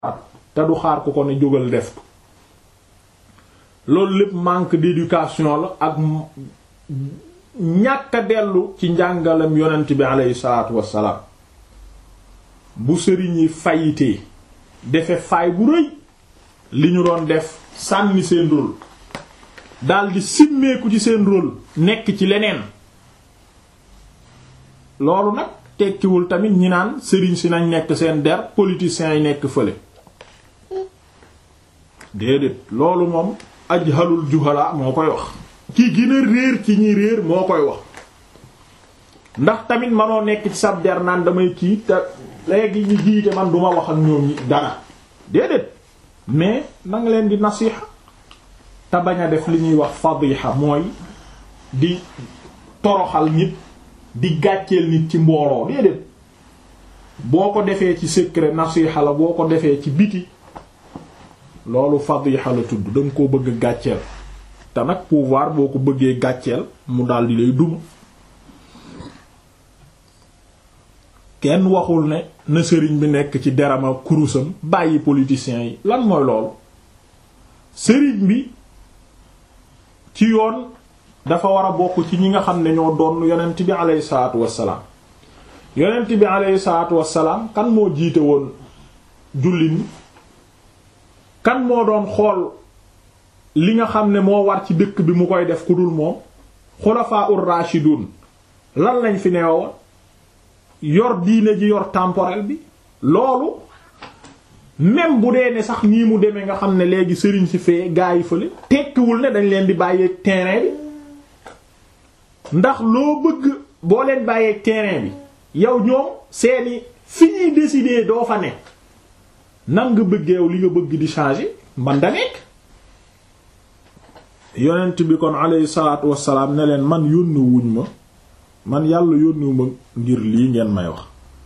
te du xaar ku ko ne jógal def loolu lépp manque d'éducation la ak ñàkk a dellu ci njàngalem yonent bi aleyhi salaatu wassalaam bu sëriñ yi fayitee defe faay bu rëy li ñu doon def sànni seen rôle daldi simmeeku ci seen rôle nekk ci leneen loolu nag tekkiwul tamit ñi naan sëriñ si nañ nekk seen der politiciens yi nekk fële déedéet loolu moom ajhalul juhala moo koy wax ki gën a réer ci ñi réer moo koy wax ndax tamit manoo nekk ci sab der naan damay kii te léegi ñi jiite man duma wax ak ñoom ñi dara déedéet mais nanga leen di nasiha te bañ a def li ñuy wax fadiha mooy di toroxal nit di gàcceel nit ci mbooloo déedéet boo ko defee ci secret nasiha la boo ko defee ci biti loolu fadiha la tudd danga koo bëgg gàcceel te nag pouvoir boo ko bëggee gàcceel mu daldi lay duma kenn waxul ne na sëriñ bi nekk ci derama kurusam bàyyi politiciens yi lan mooy loolu sëriñ bi ci yoon dafa war a bokk ci ñi nga xam ne ñoo doon yonent bi aleyhi salaatu wassalaam yonent bi aleyhi salaatu wassalaam kan moo jiite woon jullit ñi kan moo doon xool li nga xam ne moo war ci dëkk bi mu koy def ku dul moom xulafaa ur rashidun lan lañ fi neewoon yor diine ji yor temporel bi loolu même bu dee ne sax nii mu demee nga xam ne léegi sëriñ si fee gaa yi fële tekkiwul ne dañ leen di bàyyeeg terrain bi ndax loo bëgg boo leen bàyyeeg terrain bi yow ñoom seeni fi ñuy décider doo fa ne nan nga bëggeew li nga bëgg di changer man da nekk yonent bi kon alayhi salaatu wassalaam ne leen man yónni wuñ ma man yàlla yónniwu ma ngir lii ngeen may wax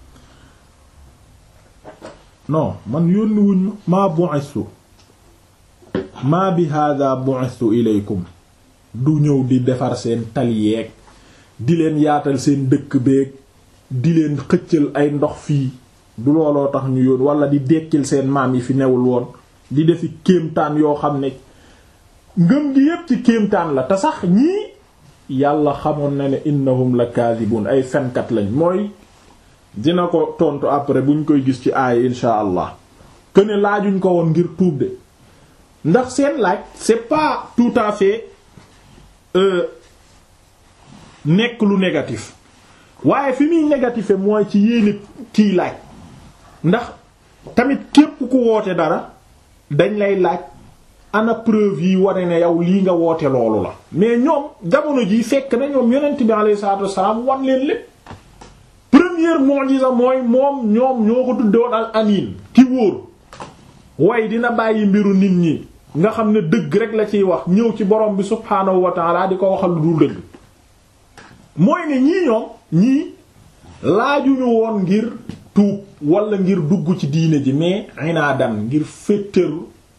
non man yónni wuñ ma maa bu'istu maa bi hada bu'istu ilaykum du ñëw di defar seen taliyeeg di leen yaatal seen dëkk beeg di leen xëccal ay ndox fii du looloo tax ñu yoon wala di dekkil seen maam yi fi newul woon di defi kéemtaan yoo xam ne ngëm gi yépp ci kéemtaan la te sax ñii yàlla xamoon na ne innahum la kaadibun ay fenkat lañ mooy dina ko tontu après buñ koy gis ci aaya insha allah que ne laajuñ ko woon ngir tuub de ndax seen laaj c'est pas tout à fait euh, nekk lu négatif waaye fi muy négatif mooy ci yéene kiy laaj ndax tamit képp ku woote dara dañ lay laaj ana preuve yi wane ne yow lii nga woote loolu la mais ñoom jamono ji fekk na ñoom yonent bi alayhi salaatu wassalaam wan leen lépp première mu'jiza mooy moom ñoom ñoo ko tuddewoon al amin ki wóor way dina bàyyi mbiru nit ñi nga xam ne dëgg rek la ciy wax ñëw ci borom bi subhaanahu wa ta'ala di ko waxal lu dul dëgg mooy ne ñii ñoom ñii laajuñu woon ngir tuub wala ngir dugg ci diine ji mais inaadan ngir féttëru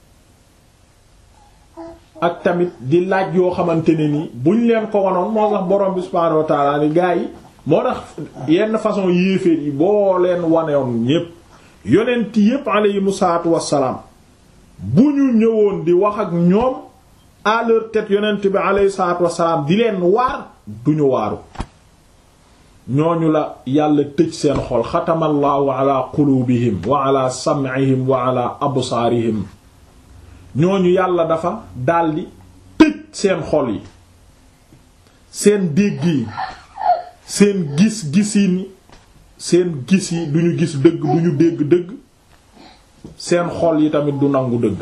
ak tamit di laaj yoo xamante ne ni buñ leen ko wanoon moo tax borom bi subhaanahu wa ta'ala ni gaa yi moo tax yenn façon yéeféer yi boo leen wanewoon ñépp yonent yépp aleyhimu salaatu wassalaam bu ñu ñëwoon di wax ak ñoom à leur tête yonent bi aleyhi salaatu wassalaam di leen waar duñu waaru ñooñu la yàlla tëj seen xol xatamallahu ala qulubihim wa ala sam'ihim wa ala absaarihim ñooñu yàlla dafa daldi tëj seen xol yi seen dégg yi seen gis-gisiin seen gis yi duñu gis dëgg duñu dégg dëgg seen xol yi tamit du nangu dëgg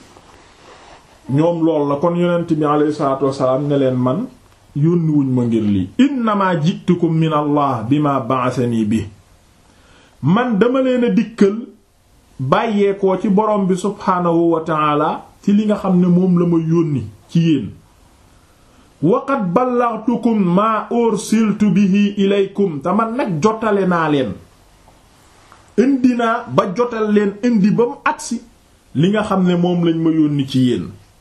ñoom lool la kon yonent bi alayhi salaatu wassalaam ne leen man yónniwuñ ma ngir lii innama jitukum min allah bima ba'athani bi man dama leen a dikkal bàyyeekoo ci borom bi subhaanahu wa ta'ala ci li nga xam ne moom la ma yónni ci yéen waqad ballaghtukum maa ursiltu bihi ilaykum te man nag jotale naa leen indi naa ba jotal leen indi ba mu agsi li nga xam ne moom lañ ma yónni ci yéen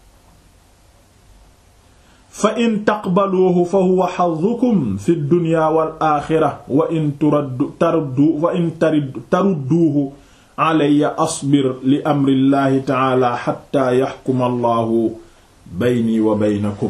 fa in taqbaluuhu fa huwa hazzukum fi dunya wal aaxira wa in turaddu taruddu wa in tarudduuhu alayya asbir li amrillahi taala xatta yaxkuma allahu bayni wa baynakum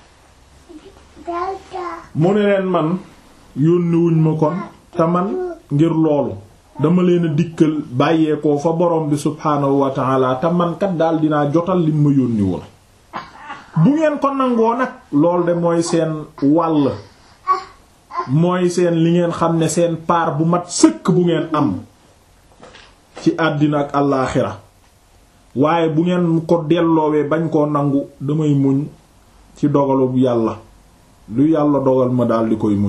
mu ne leen man yónniwuñ ma kon te man ngir loolu dama leen a dikkal bàyyeekoo fa borom bi subhaanahu wa taala te man kat daal dinaa jotal lim ma yónni woon bu ngeen ko nangoo nag lool de mooy seen wàll mooy seen li ngeen xam ne seen paar bu mat sëkk bu ngeen am ci àddina ak àllaaxira waaye bu ngeen ko delloowee bañ koo nangu damay muñ ci dogalu yàlla lu yàlla dogal ma daal di koy muñ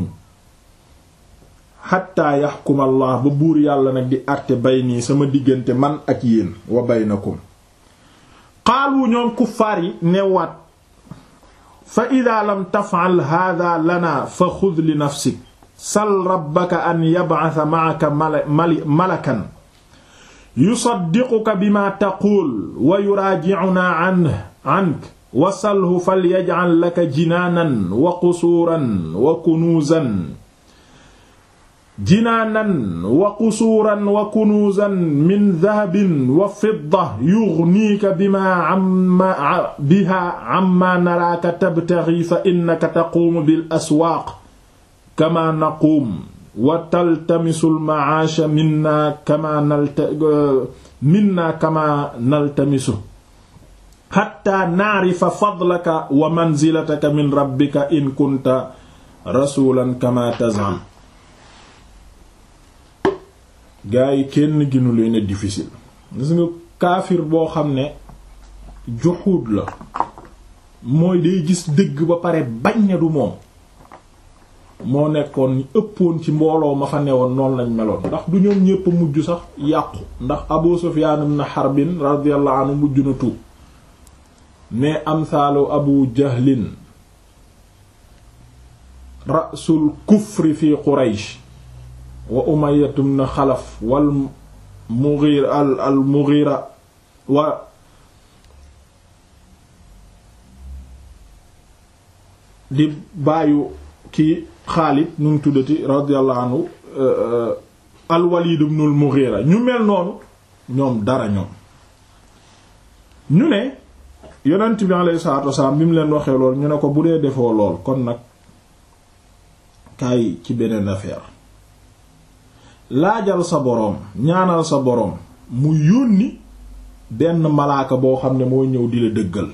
xatta yaxkum allah ba buur yàlla nag di àtte bay nii sama diggante man ak yéen wa baynakum xaalu ñoom kuffaar yi newaat fa ida lam tafal hada lana fa xud li nafsik sal rabbaka an yab'atha ma'aka malakan yusaddiquka bima taqul wa yuraaji'una an ank wa salhu falyaj'al laka jinaanan wa qusuuran wa kunuuzan jinaanan wa qusuuran wa kunuuzan min dahabin wa fidda yughniika bimaa amma bihaa ammaa naraaka tabtaghii fa innaka taquumu bil aswaaq kamaa naquum wa taltamisul ma'aasha minnaa kamaa nalta minnaa kamaa naltamisu xatta naarifa fadlaka wa manzilataka min rabbika in kunta rasulan kama tazam gaa yi kenn ginu leen a difficile gis nga kaafir boo xam ne juxuud la mooy day gis dëgg ba pare bañ ne du moom moo nekkoon ñi ëppoon ci mbooloo ma fa newoon noonu lañ meloon ndax du ñoom ñépp mujj sax yàqu ndax Abu Sufyaan ibn Harbin radiyallahu anhu mujj na tuub mais amsaalu abu jahlin rasul kufri fi quraysh wa umayyatum na xalaf wal mughira al al mughira wa di bàyyu ki xaalid nu mu tuddati radiyallahu anhu al walid ibn al mughira ñu mel noonu ñoom dara ñoom ñu ne yonent bi alayhi salaatu wasalaam bi mu leen waxee lool ñu ne ko bu dee defoo lool kon nag kaay ci beneen affaire laajal sa boroom ñaanal sa boroom mu yónni benn malaaka boo xam ne mooy ñëw di la dëggal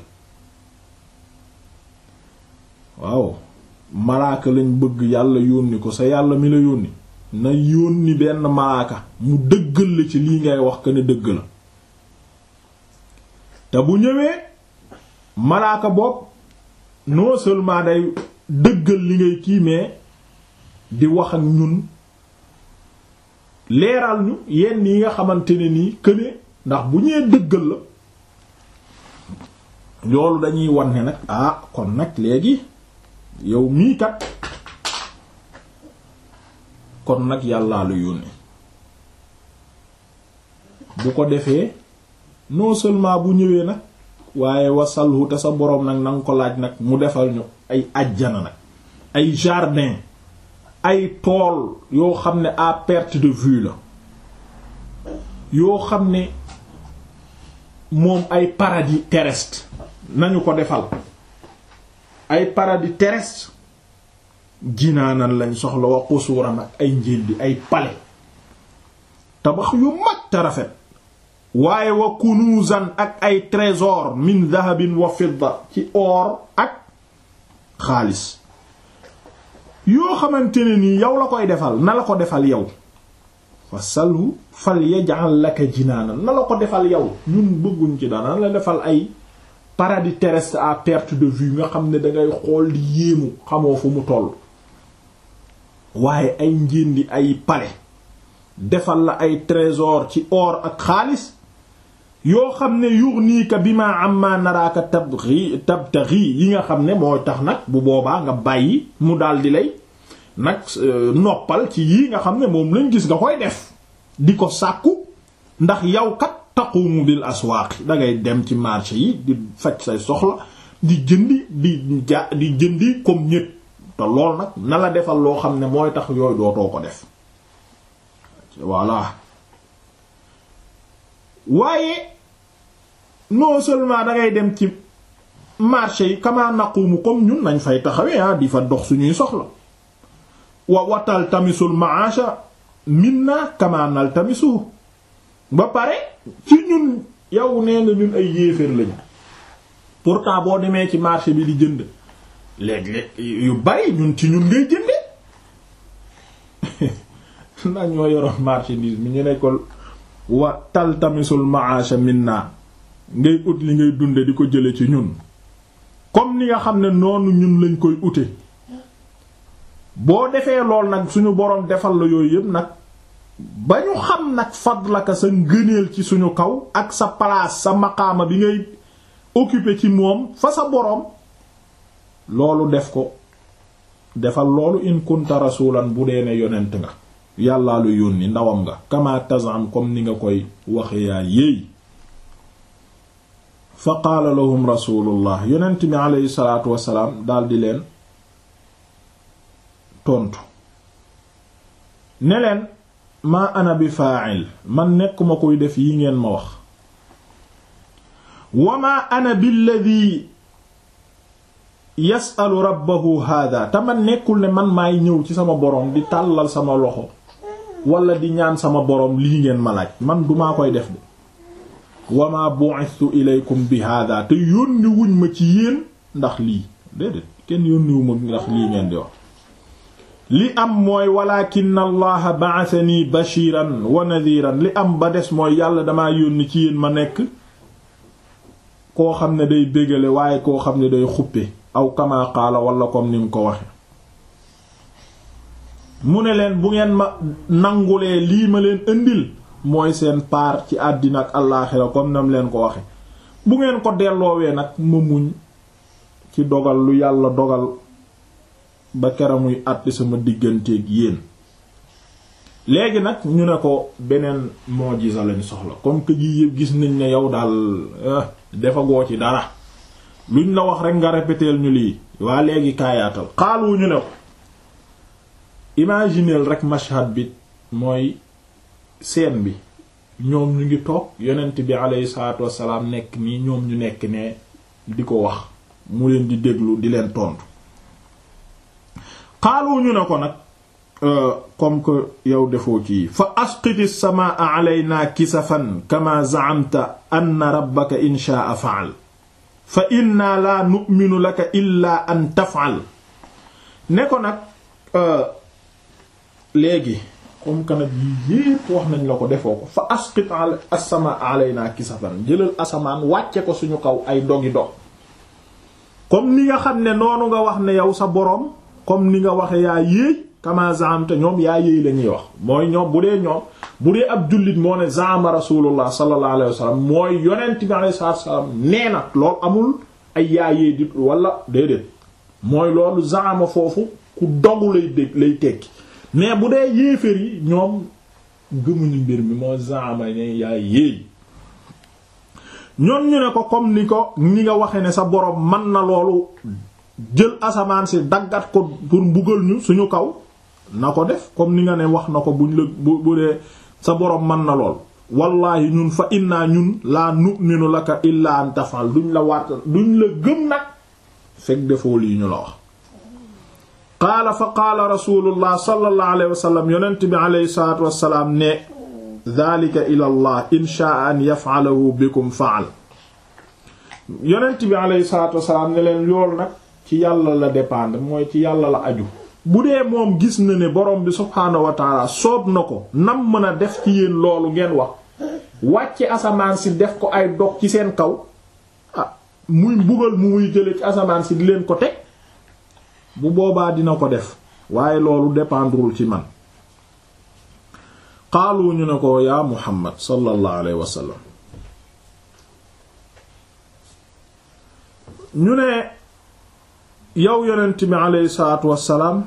waaw malaaka lañ bëgg yàlla yónni ko sa yàlla mi la yónni na yónni benn malaaka mu dëggal la ci lii ngay wax ko ne dëgg la te bu ñëwee malaaka bopp non seulement day dëggal li ngay kii mais di wax ak ñun leeral ñu yenn yi nga xamante ne nii këne ndax bu ñëwee dëggal la loolu dañuy wan ne nag ah kon nag léegi yow mii kat kon nag yàllaa la yónni bu ko defee non seulement bu ñëwee nag waaye wasalhu te sa boroom nag nanga ko laaj nag mu defal ñu ay ajjana nag ay jardin ay tool yoo xam ne à perte de vue la yoo xam ne moom ay paradis terrestre nañu ko defal ay paradis terrestre jinaanan lañ soxla wa qusuuran ak ay njëndi ay palais tabax yu mag te rafet waaye wa kunuzan ak ay trésor min dahabin wa fidda ci or ak xaalis yoo xamante ne nii yow la koy defal na la ko defal yow fa salhu fal yaj'al laka jinaanan na la ko defal yow ñun bëgguñ ci dara na la defal ay paradis terrestre à perte de vue nga xam ne dangay xool di yéemu xamoo fu mu toll waaye ay njéndi ay palais defal la ay trésor ci or ak xaalis yoo xam ne yughnika bima amma naraaka tabghi tabtaghi yi nga xam ne moo tax nag bu boobaa nga bàyyi mu daldi lay nag noppal ci yii nga xam ne moom lañ gis nga koy def di ko sàkku ndax yow kat taqumu bil aswaaq dangay dem ci marché yi di faj say soxla di jëndi di ja di jëndi comme ñépp te lool nag na la defal loo xam ne mooy tax yooyu dootoo ko def voilà waaye non seulement da ngay dem ci marché yi kama naqumu comme ñun nañ fay taxawee ah di fa dox suñuy soxla wa watal tamisul maasha minna kama nal tamisu ba pare ci ñun yow nee nga ñun ay yéeféer lañu pourtant boo demee ci marché bi di jënd léeg-léeg yu bari ñun ci ñun ngay jënde ndax ñoo yoroon marchandise mi ñu ne ko wa tal tamisul maasha minna ngay ut li ngay dunde di ko jële ci ñun comme ni nga xam ne noonu ñun lañ koy ute boo defee lool nag suñu boroom defal la yooyu yëpp nag ba ñu xam nag fadlaka sa ngëneel ci suñu kaw ak sa place sa maqaama bi ngay occuper ci moom fa sa boroom loolu def ko defal loolu in kunta rasulan bu dee ne yonent nga yàllaa lu yónni ndawam nga kama tazam comme ni nga koy waxe yaa yéey fa qaala lahum rasulullah yonent bi aleyhi salaatu wasalaam daldi leen tontu ne leen maa ana bi fa'il man nekkuma koy def yi ngeen ma wax wa maa ana billadi yasalu rabbahu hada te man nekkul ne man maay ñëw ci sama boroom di tàllal sama loxo wala di ñaan sama boroom lii ngeen ma laaj man dumaa koy def de wa ma bu'ithu ilaykum bi hada te yónni wuñ ma ci yéen ndax lii déedéet kenn yónniwu ma ndax lii ngeen di wax li am mooy walakin allaha ba'athani bashiran wa nadhiran li am ba des mooy yàlla damaa yónni ci yéen ma nekk koo xam ne day bégale waaye koo xam ne day xuppe aw kama qaala wala comme ni mu ko waxe mu ne leen bu ngeen ma nangulee lii ma leen indil mooy seen paar ci àddina ak allaaxira comme nam leen ko waxe bu ngeen ko delloowee nag ma muñ ci dogal lu yàlla dogal ba kera muy àtti sama digganteeg yéen léegi nag ñu ne ko beneen mujiza lañ soxla comme que gi yëpp gis nañ ne yow daal defagoo ci dara luñ la wax rek nga répéteel ñu lii waa léegi kaayaatal xaalu ñu ne ko imagineel rek mashhad bi mooy scène bi ñoom ñu ngi toog yonent bi alayhi salaatu wassalaam nekk nii ñoom ñu nekk ne di ko wax mu leen di déglu di leen tontu xaalu ñu ne ko nag comme que yow defoo ci fa asqiti samaa alayna kisafan kama za'amta anna rabbaka in sha'a fa'al fa inna la nu'minu laka illa an taf'al ne ko nag léegi comme que nag yii yépp wax nañ la ko defoo ko fa asqit as-samaa alayna kisafan jëlal asamaan wàcce ko suñu kaw ay dogi dog comme ni nga xam ne noonu nga wax ne yow sa boroom comme ni nga waxe yaa yéey kama zaamte ñoom yaa yéey la ñuy wax mooy ñoom bu dee ñoom bu dee ab jullit moo ne zaama rasulullah sallallahu alayhi wa sallam mooy yonent bi alayhi salaatu wa salaam nee na loolu amul ay yaa yéey di wala déedéet mooy loolu zaama foofu ku dogu lay dégg lay tekki mais bu dee yéeféer yi ñoom gëmuñu mbir mi moo zaama ne yaa yéey ñoom ñu ne ko comme ni ko ni nga waxe ne sa borom man na loolu jël asamaan si daggat ko pour mbugal ñu suñu kaw na ko def comme ni nga ne wax na ko buñ la bu bu dee sa borom man na lool wallahi ñun fa inna ñun laa nu'minu laka illa an tafal duñ la waat duñ la gëm nag fekk defoo lii ñu la wax qaala fa qaala rasulullah sallallahu alayhi wa sallam yonent bi alayhi salatu wasalaam ne dhalika ila allah in sha'a an yaf'alahu bikum fa'al yonent bi alayhi salatu wasalaam ne leen lool nag ci yàlla la dépendre mooy ci yàlla la aju bu dee moom gis na ne borom bi subhaanahu wa taala soob na ko nam mën a def ci yéen loolu ngeen wax wàcce asamaan si def ko ay dog ci seen kaw ah muy mbugal mu muy jële ci asamaan si di leen ko teg bu boobaa dina ko def waaye loolu dépendrul ci man xaalu ñu ne ko yaa muhammad sallallahu alayhi wa sallam ñu ne yow yonent bi aleyhi salaatu wassalaam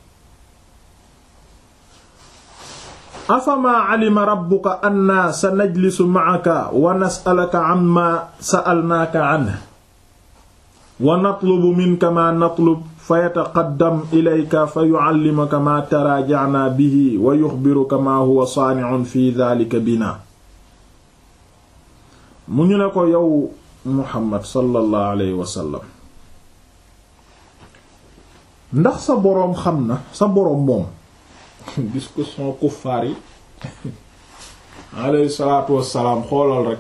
afamaa alima rabbuka anna sa najlisu ma'aka wa nas'alaka amma sa'alnaaka anhu wa natlubu minka ma natlub fa yataqaddam ilayka fa yu'allimuka ma taraaja'na bihi wa yuxbiruka ma huwa saani'un fi dhaalika bina mu ñu ne ko yow muhammad sallallahu alayhi wa sallam ndax sa boroom xam na sa boroom moom discussion kuffaar yi alayhi salaatu wassalaam xoolal rek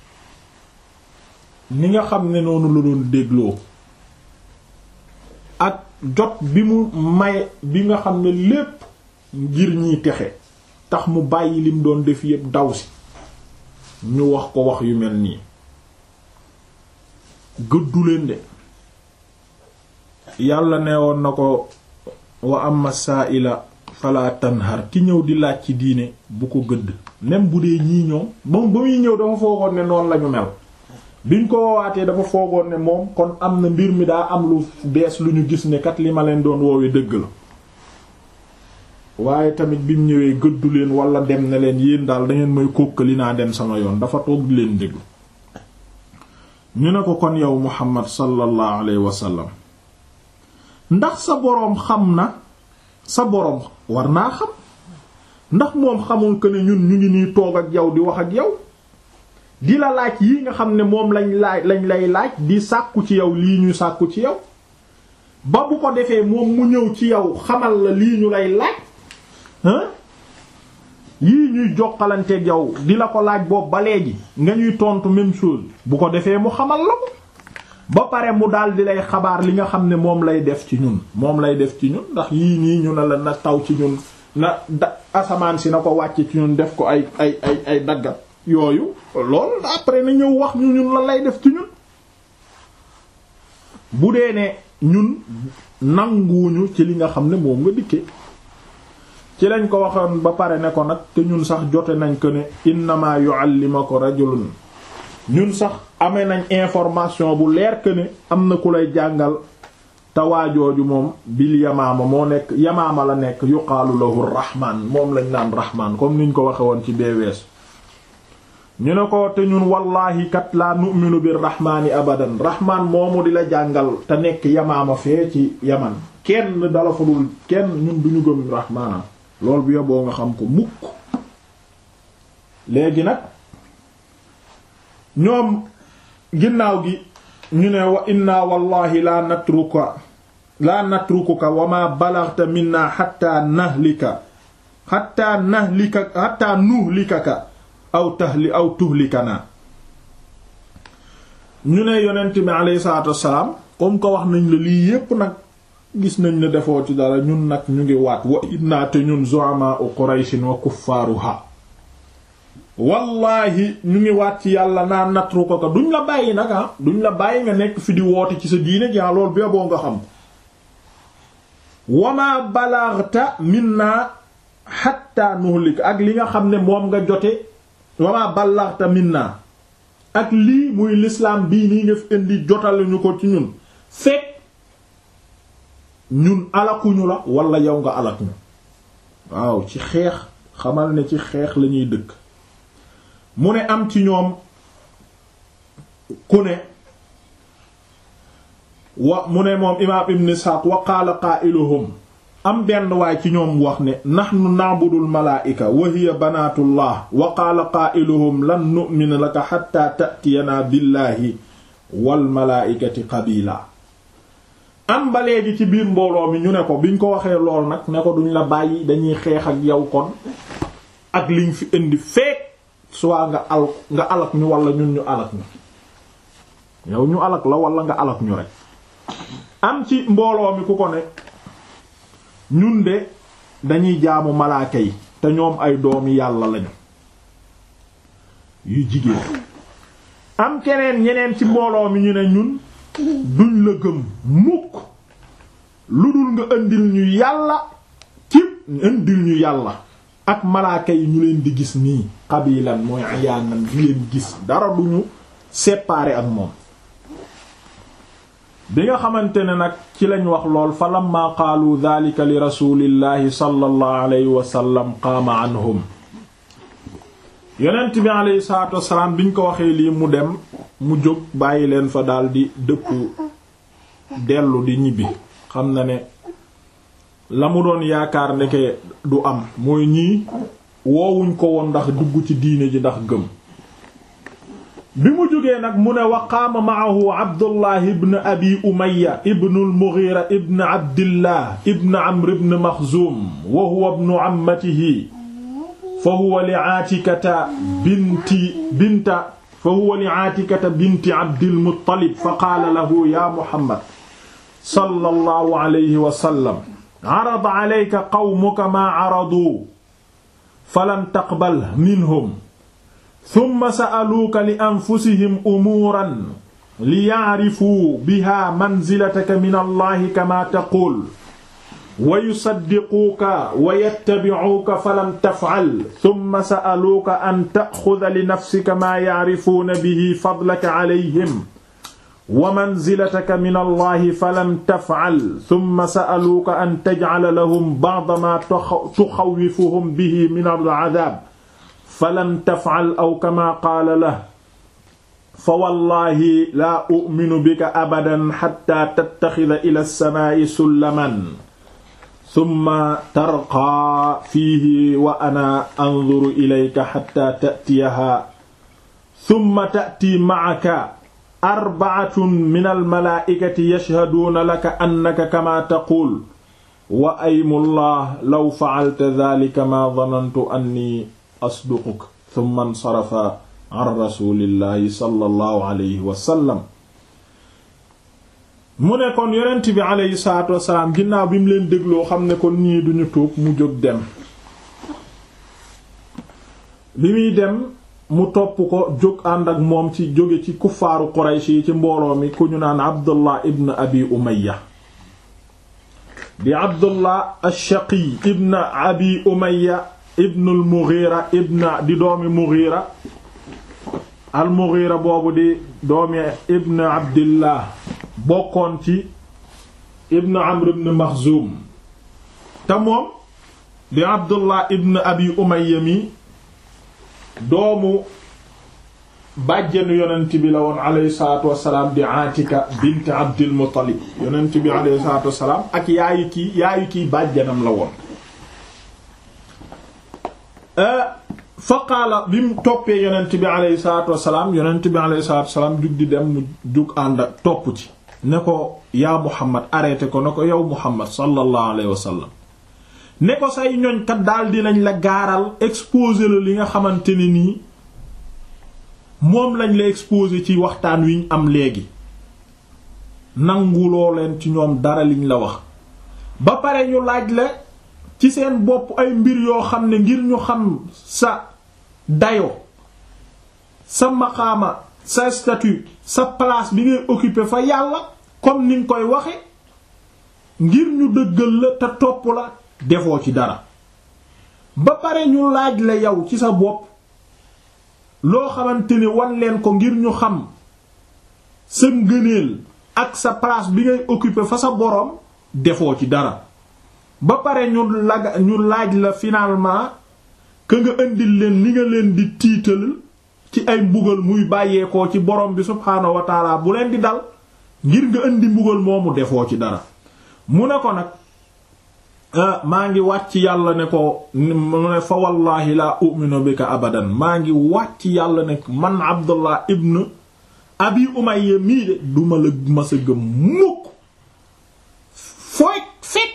ni nga xam ne noonu la doon dégloo ak jot bi mu may bi nga xam ne lépp ngir ñiy texe tax mu bàyyi lim doon def yépp daw si ñu wax ko wax yu mel nii gëddu leen de yàlla ne woon na ko wa amma sa'ila fala tanhar ki ñëw di laaj ci diine bu ko gëdd même bu dee ñii ñoom moom ba muy ñëw dafa foogoon ne noonu lañu mel biñ ko woowaatee dafa foogoon ne moom kon am na mbir mi daa am lu bees lu ñu gis ne kat li ma leen doon woowee dëgg la waaye tamit bi mu ñëwee gëddu leen wala dem ne leen yéen daal dangeen may kókkali naa dem sama yoon dafa toog di leen déglu ñu ne ko kon yow Muhammad sallallahu alayhi wa sallam ndax sa boroom xam na sa boroom war naa xam ndax moom xamul que ne ñun ñu ngi nii toog ak yow di wax ak yow di la laaj yi nga xam ne moom lañ laaj lañ lay laaj di sàkku ci yow lii ñu sàkku ci yow ba bu ko defee moom mu ñëw ci yow xamal la lii ñu lay laaj hein yii ñuy jokkalanteeg yow di la ko laaj boobu ba léegi nga ñuy tontu même chose bu ko defee mu xamal la ko ba pare mu daal di lay xabaar li nga xam ne moom lay def ci ñun moom lay def ci ñun ndax yii nii ñu ne la na taw ci ñun na da asamaan si na ko wàcce ci ñun def ko ay ay ay ay daggat yooyu loolu après na ñëw wax ñu ñun la lay def ci ñun bu dee ne ñun nanguwuñu ci li nga xam ne moom nga dikkee ci lañ ko waxoon ba pare ne ko nag te ñun sax jote nañ ko ne innama yu'allimuka rajulun ñun sax amee nañ information bu leer que ne am na ku lay jàngal tawaajooju moom bil yamaama moo nekk yamaama la nekk yuqaalu lahu rahmaan moom lañ naan rahmaan comme niñ ko waxe woon ci beewees ñu ne ko te ñun wallaahi kat laa nu'minu bir rahmaani abadan rahmaan moomu di la jàngal te nekk yamaama fee ci yaman kenn dala fa dul kenn ñun duñu gëm rahmaanam loolu bu yoboo nga xam ko mukk léegi nag ñoom ginnaaw gi ñu ne wa inna wallahi la natruka la natrukuka wa ma balaghta minna hatta nahlika hatta nahlika hatta nuhlikaka aw tahli aw tuhlikana ñu ne yonent bi alayhi salaatu wassalaam comme ko wax nañ la lii yépp nag gis nañ ne defoo ci dara ñun nag ñu ngi waat wa inna te ñun zu'ama qurayshin wa kuffaaruha wallahi ñu ngi waat ci yàlla naa natru ko ko duñ la bàyyi nag ah duñ la bàyyi nga nekk fi di woote ci sa diine jaa loolu bee boo nga xam wama balaghta minna hatta nuhlik ak li nga xam ne moom nga jote wama balaghta minna ak lii muy l'islam bii nii nga fi indi jotale ñu ko ci ñun fekk ñun alakuñu la wala yow nga alak ñu waaw ci xeex xamal ne ci xeex lañuy dëkk mu ne am ci ñoom ku ne wa mu ne moom imaam ibn Isxaaq wa qaala qaa'iluhum am benn waay ci ñoom wax ne nahnu na'budul malaa'ika wa hiya banaatullah wa qaala qaa'iluhum lan nu'mina laka hatta ta'tiyanaa billaahi wal malaa'ikati qabiila am ba léegi ci biir mbooloo mi ñu ne ko biñ ko waxee lool nag ne ko duñ la bàyyi dañuy xeex ak yow kon ak liñ fi indi feek soit nga al nga alak ñu wala ñun ñu alak ñu yow ñu alak la wala nga alak ñu rek am ci mbooloo mi ku ko ne ñun de dañuy jaamu malaaka yi te ñoom ay doomi yàlla lañu yu jigéen am keneen ñeneen ci mbooloo mi ñu ne ñun duñ la gëm mukk lu dul nga indil ñu yàlla ci indil ñu yàlla ak malaaka yi ñu leen di gis nii xabilan mooy ayaanan di leen gis dara duñu séparer ak moom bi nga xamante ne nag ci lañ wax lool fa lamma qaalu dhalika li rasulillahi sallallahu alayhi wa sallam qaama anhum yonent bi alayhi salaatu wassalaam biñ ko waxee lii mu dem mu jóg bàyyi leen fa daldi dëpp dellu di ñibbi xam na ne la mu doon yaakaar ndeke du am mooy ñii woowuñ ko woon ndax dugg ci diine ji ndax gëm bi mu jógee nag mu ne wa qaama maahu abdullah ibn abi umaya ibn al-mughira ibn abdillah ibn amr ibn maxzum wa huwa ibnu ammatihi fa huwa li aatikata binti binta fa huwa li aatikata binti abdil muttalib fa qaala lahu ya muhammad sallallahu alayhi wa sallam arada alayka qawmuka maa araduu falam taqbal minhum summa sa'aluuka li anfusihim umuuran li ya'rifuu bihaa manzilataka min allahi kamaa taquul wa yusaddiquuka wa yattabi'uuka falam taf'al summa sa'aluuka an ta'xuda li nafsika maa ya'rifuuna bihi fadlaka alayhim wa manzilataka min allahi falam taf'al summa sa'aluuka an taj'ala lahum ba'da maa tuxawwifuhum bihi min al-'adaab falam taf'al aw kamaa qaala lahu fa wallaahi laa u'minu bika abadan hattaa tattaxida ila as-samaa'i sullaman summa tarqaa fiihi wa ana anzuru ilayka hattaa ta'tiyahaa summa ta'tii ma'aka arba'atun minal malaa'ikati yashhaduuna laka annaka kamaa taquul wa aymullah law fa'alta dhaalika maa dhanantu annii asduquk thumma insarafa an rasuulillahi sallallahu alayhi wa sallam mu ne kon yonent bi aleyhi salaatu wasalaam ginnaaw bi mu leen dégloo xam ne kon ñii duñu tuub mu jóg dem bi muy dem mu topp ko jóg ànd ak moom ci jóge ci kuffaaru Quraysh yi ci mbooloo mi ku ñu naan Abdullah ibn Abi Umayya di Abdullah ash-Shaqi ibn Abi Umayya ibn al-Mughira ibn di doomi Mughira al-Mughira boobu di doomi ibn Abdillah bokkoon ci ibn Amr ibn Makhzum te moom di Abdullah ibn Abi Umayya mi doomu bàjjenu yonent bi la woon alayhi salaatu wassalaam di Aatika bint Abdil Muttalib yonent bi alayhi salaatu wassalaam ak yaayu kii yaayu kii bàjjanam la woon fa qaala bi mu toppee yonent bi alayhi salaatu wassalaam yonent bi alayhi salaatu wassalaam jug di dem mu jug ànd ak topp ci ne ko yaa Muhammad arrêté ko ne ko yow Muhammad sallallahu alayhi wa sallam ne ko say ñoñkat daal dinañ la gaaral exposer la li nga xamante ne nii moom lañ la exposer ci waxtaan wi ñu am léegi nanguloo leen ci ñoom dara liñ la wax ba pare ñu laaj la ci seen bopp ay mbir yoo xam ne ngir ñu xam sa dayo sa maqaama sa statut sa place bi ngay occuper fa yàlla comme ni nga koy waxe ngir ñu dëggal la te topp la defoo ci dara ba pare ñu laaj la yow ci sa bopp loo xamante ni wan leen ko ngir ñu xam sa ngëneel ak sa place bi ngay occuper fa sa boroom defoo ci dara ba pare ñu laga ñu laaj la finalement que nga indil leen li nga leen di tiital ci ay mbugal muy bàyyeekoo ci borom bi subhaanahu wa taala bu leen di dal ngir nga indi mbugal moomu defoo ci dara mu ne ko nag maa ngi wàcc yàlla ne ko mu ne fa wallahi laa u'minu bika abadan maa ngi wàcc yàlla ne man abdullah ibn abi umayya mii de duma la masa gëm mukk fooy fekk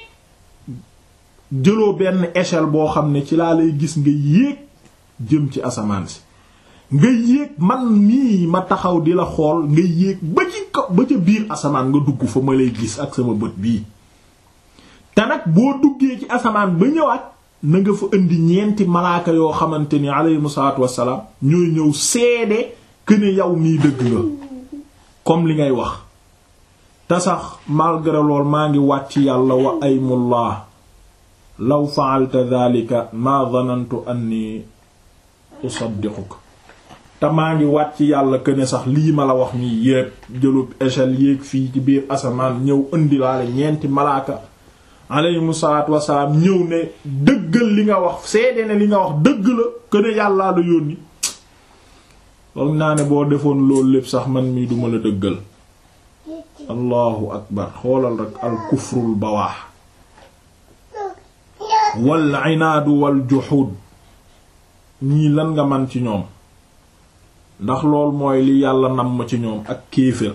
jëloo benn échelle boo xam ne ci laa lay gis nga yéeg jëm ci asamaan si nga yéeg man mii ma taxaw di la xool nga yéeg ba ci ko ba ca biir asamaan nga dugg fa ma lay gis ak sama bët bii te nag boo duggee ci asamaan ba ñëwaat na nga fa indi ñeenti malaaka yoo xamante ni aleyhimu salaatu wassalaam ñooy ñëw seede que ne yow mii dëgg nga comme li ngay wax te sax malgré lool maa ngi wàcc yàlla wa aymullah law fa'alta dhalika ma dhanantu anni usaddiquk te maa ngi wàcc yàlla que ne sax lii ma la wax nii yéeg jëlub échelle yéeg fii ci biir asamaan ñëw indilaale ñeenti malaaka aleyhimu salaatu wasalaam ñëw ne dëggal li nga wax seede ne li nga wax dëgg la que ne yàllaa la yónni foog naa ne boo defoon loolu lépp sax man mii duma la dëggal allahu akbar xoolal rek al kufrul bawaax wal inaadu wal juxuud ñii lan nga man ci ñoom ndax lool mooy li yàlla namm ci ñoom ak kéefër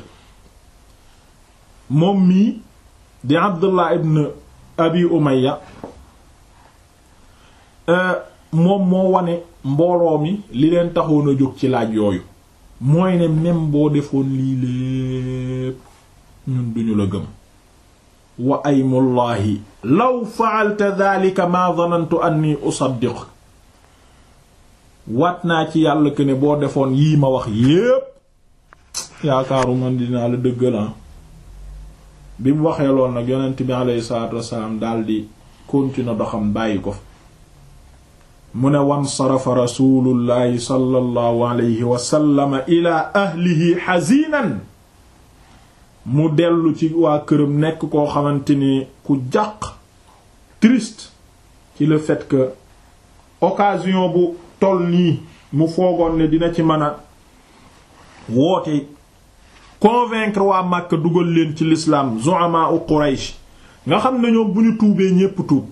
moom mii di Abdullah ibn Abi Umayya moom moo wane mbooloo mi li leen taxoon a jóg ci laaj yooyu mooy ne même boo defoon lii lépp ñun duñu la gëm wa aymullahi law fa'alta dhalika ma dhanantu anni usaddiq waat naa ci yàlla que ne boo defoon yii ma wax yépp yaakaaru man dinaa la dëggalan bi mu waxee lool nag yonent bi alayhi salaatu wassalaam daldi continuer doxam bàyyi ko fa mu ne wansarafa rasulullahi sallallahu alayhi wasallama ila ahlihi xazinan mu dellu ci waa këram nekk koo xamante ni ku jàq triste ci le fait que occasion bu toll nii mu foogoon ne dina ci mën a woote convaincre waa Makka dugal leen ci l'islam zu'ama u Quraysh nga xam ne ñoom bu ñu tuubee ñépp tuub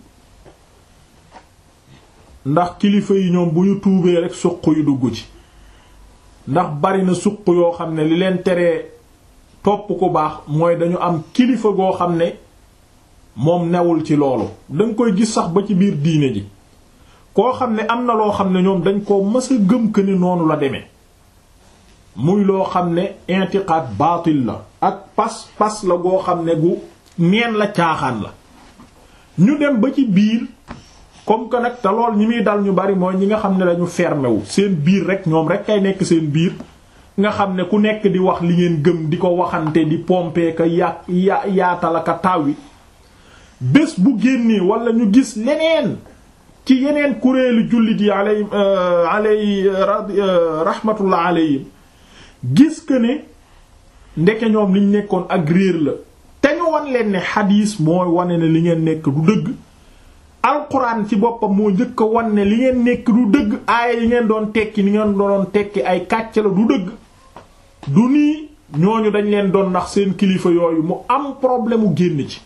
ndax kilifa yi ñoom bu ñu tuubee rek suq yu dugg ci ndax bari na suq yoo xam ne li leen teree topp ku baax mooy dañu am kilifa goo xam ne moom newul ci loolu danga koy gis sax ba ci biir diine ji koo xam ne am na loo xam ne ñoom dañ ko mës a gëm que ni noonu la demee muy loo xam ne intiqaad baatil la ak pas pas la goo xam ne gu neen la caaxaan la ñu dem ba ci biir comme que nag te lool ñi muy dal ñu bari mooy ñi nga xam ne dañu fermé wu seen biir rek ñoom rek kay nekk seen biir nga xam ne ku nekk di wax li ngeen gëm di ko waxante di pomper ka ya ya yaatal ka taw yi bés bu génnee wala ñu gis leneen ci yeneen kuréelu jullit yi alay alay rahmatullah alayhim gis que ne ndeke ñoom liñ nekkoon ak réer la te ñu wan leen ne xadiis mooy wane ne li ngeen nekk du dëgg alquran ci boppam moo njëkk a wan ne li ngeen nekk du dëgg aaya yi ngeen doon tekki ni ngeen doon tekki ay kàcc la du dëgg du nii ñooñu dañ leen doon ndax seen kilifa yooyu mu am problème mu génn ci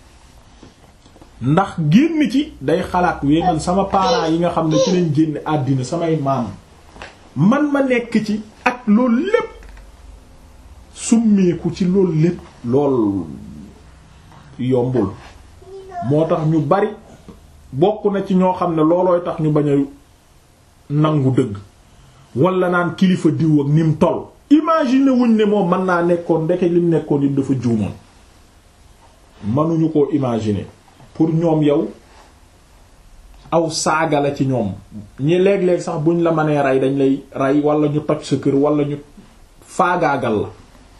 ndax génn ci day xalaat wee man sama parents yi nga xam ne ci lañ génn àddina samay maam man ma nekk ci ak loolu lépp summeeku ci loolu lépp lool yombul moo tax ñu bari bokk na ci ñoo xam ne loolooy tax ñu bañ a nangu dëgg wala naan kilifa diw ak ni mu toll imagine wuñ ne moom mën naa nekkoon ndeke lim nekkoon it dafa juumoon mënuñu koo imaginer pour ñoom yow aw saaga la ci ñoom ñi léeg-léeg sax buñ la mënee rey dañ lay rey wala ñu toj sa kër wala ñu faagaagal la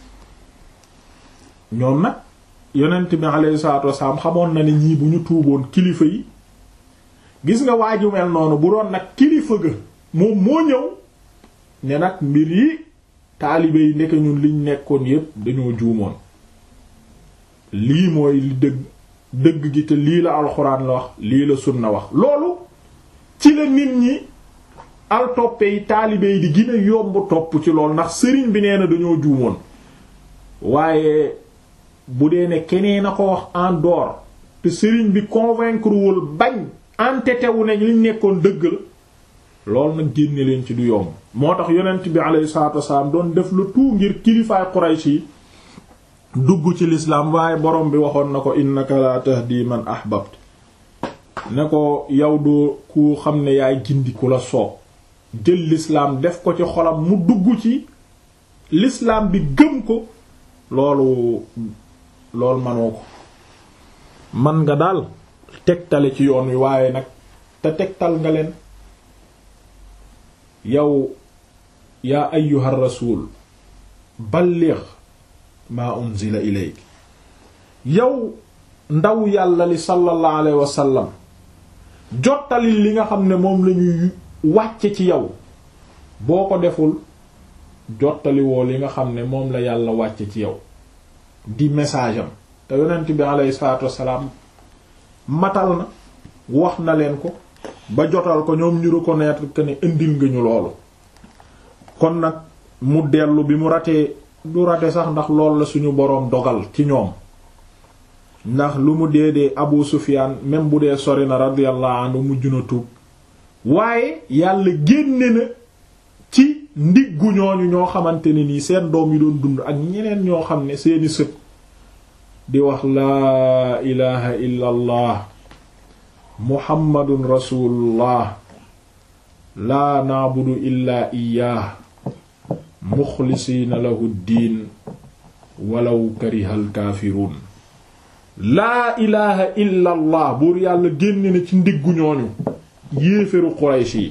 ñoom nag yonent bi alayhi salaatu wasalaam xamoon na ne ñii bu ñu tuuboon kilifa yi gis nga waaju mel noonu bu doon nag kilifa ga moom moo ñëw ne nag mbir yi taalibe yi nekk ñun liñ nekkoon yépp dañoo juumoon lii mooy li dëgg dëgg gi te lii la alxuraan la wax lii la sunna wax loolu ci la nit ñi al toppe yi taalibe yi di gën a yomb topp ci loolu ndax sëriñ bi nee na dañoo juumoon waaye bu dee ne keneen a ko wax en dehors te sëriñ bi convaincre wul bañ entêté wu ne liñ nekkoon dëgg la loolu nag génne leen ci du yomb moo tax yonent bi alayhi salaatu wasalaam doon def lu tout ngir kilifaay Quraysh yi dugg ci lislaam waaye borom bi waxoon na ko innaka la tahdi man ahbabt ne ko yow doo ku xam ne yaay gindi ku la soob jël lislaam def ko ci xolam mu dugg ci lislaam bi gëm ko loolu loolu manoo ko man nga daal tegtale ci yoon wi waaye nag te tegtal nga leen yow yaa ayyuhar rasul balligh maa unzila ilayk yow ndaw yàlla li sallallahu alayhi wa sallam jottali li nga xam ne moom lañuy wàcce ci yow boo ko deful jottali woo li nga xam ne moom la yàlla wàcce ci yow di message am te yonent bi alayhi salaatu wassalaam matal na wax na leen ko ba jotal ko ñoom ñu reconnaître que ne indil nga ñu loolu kon nag mu dellu bi mu ratee du rate sax ndax loolu la suñu boroom dogal ci ñoom ndax lu mu dee dee Abu Sufyaan même bu dee sori na radiyallahu anhu mujj na tuub waaye yàlla génne na ci ndiggu ñooñu ñoo xamante ne nii seen doom yi doon dund ak ñeneen ñoo xam ne seeni sët di wax laa ilaha illa allah muhammadun rasulullah laa naabudu illaa iyaah muxlisiina lahu ddiin walaw karihal kaafiruun laa ilaha illa allah buur yàlla génne na ci ndiggu ñooñu yéeféru Quraysh yi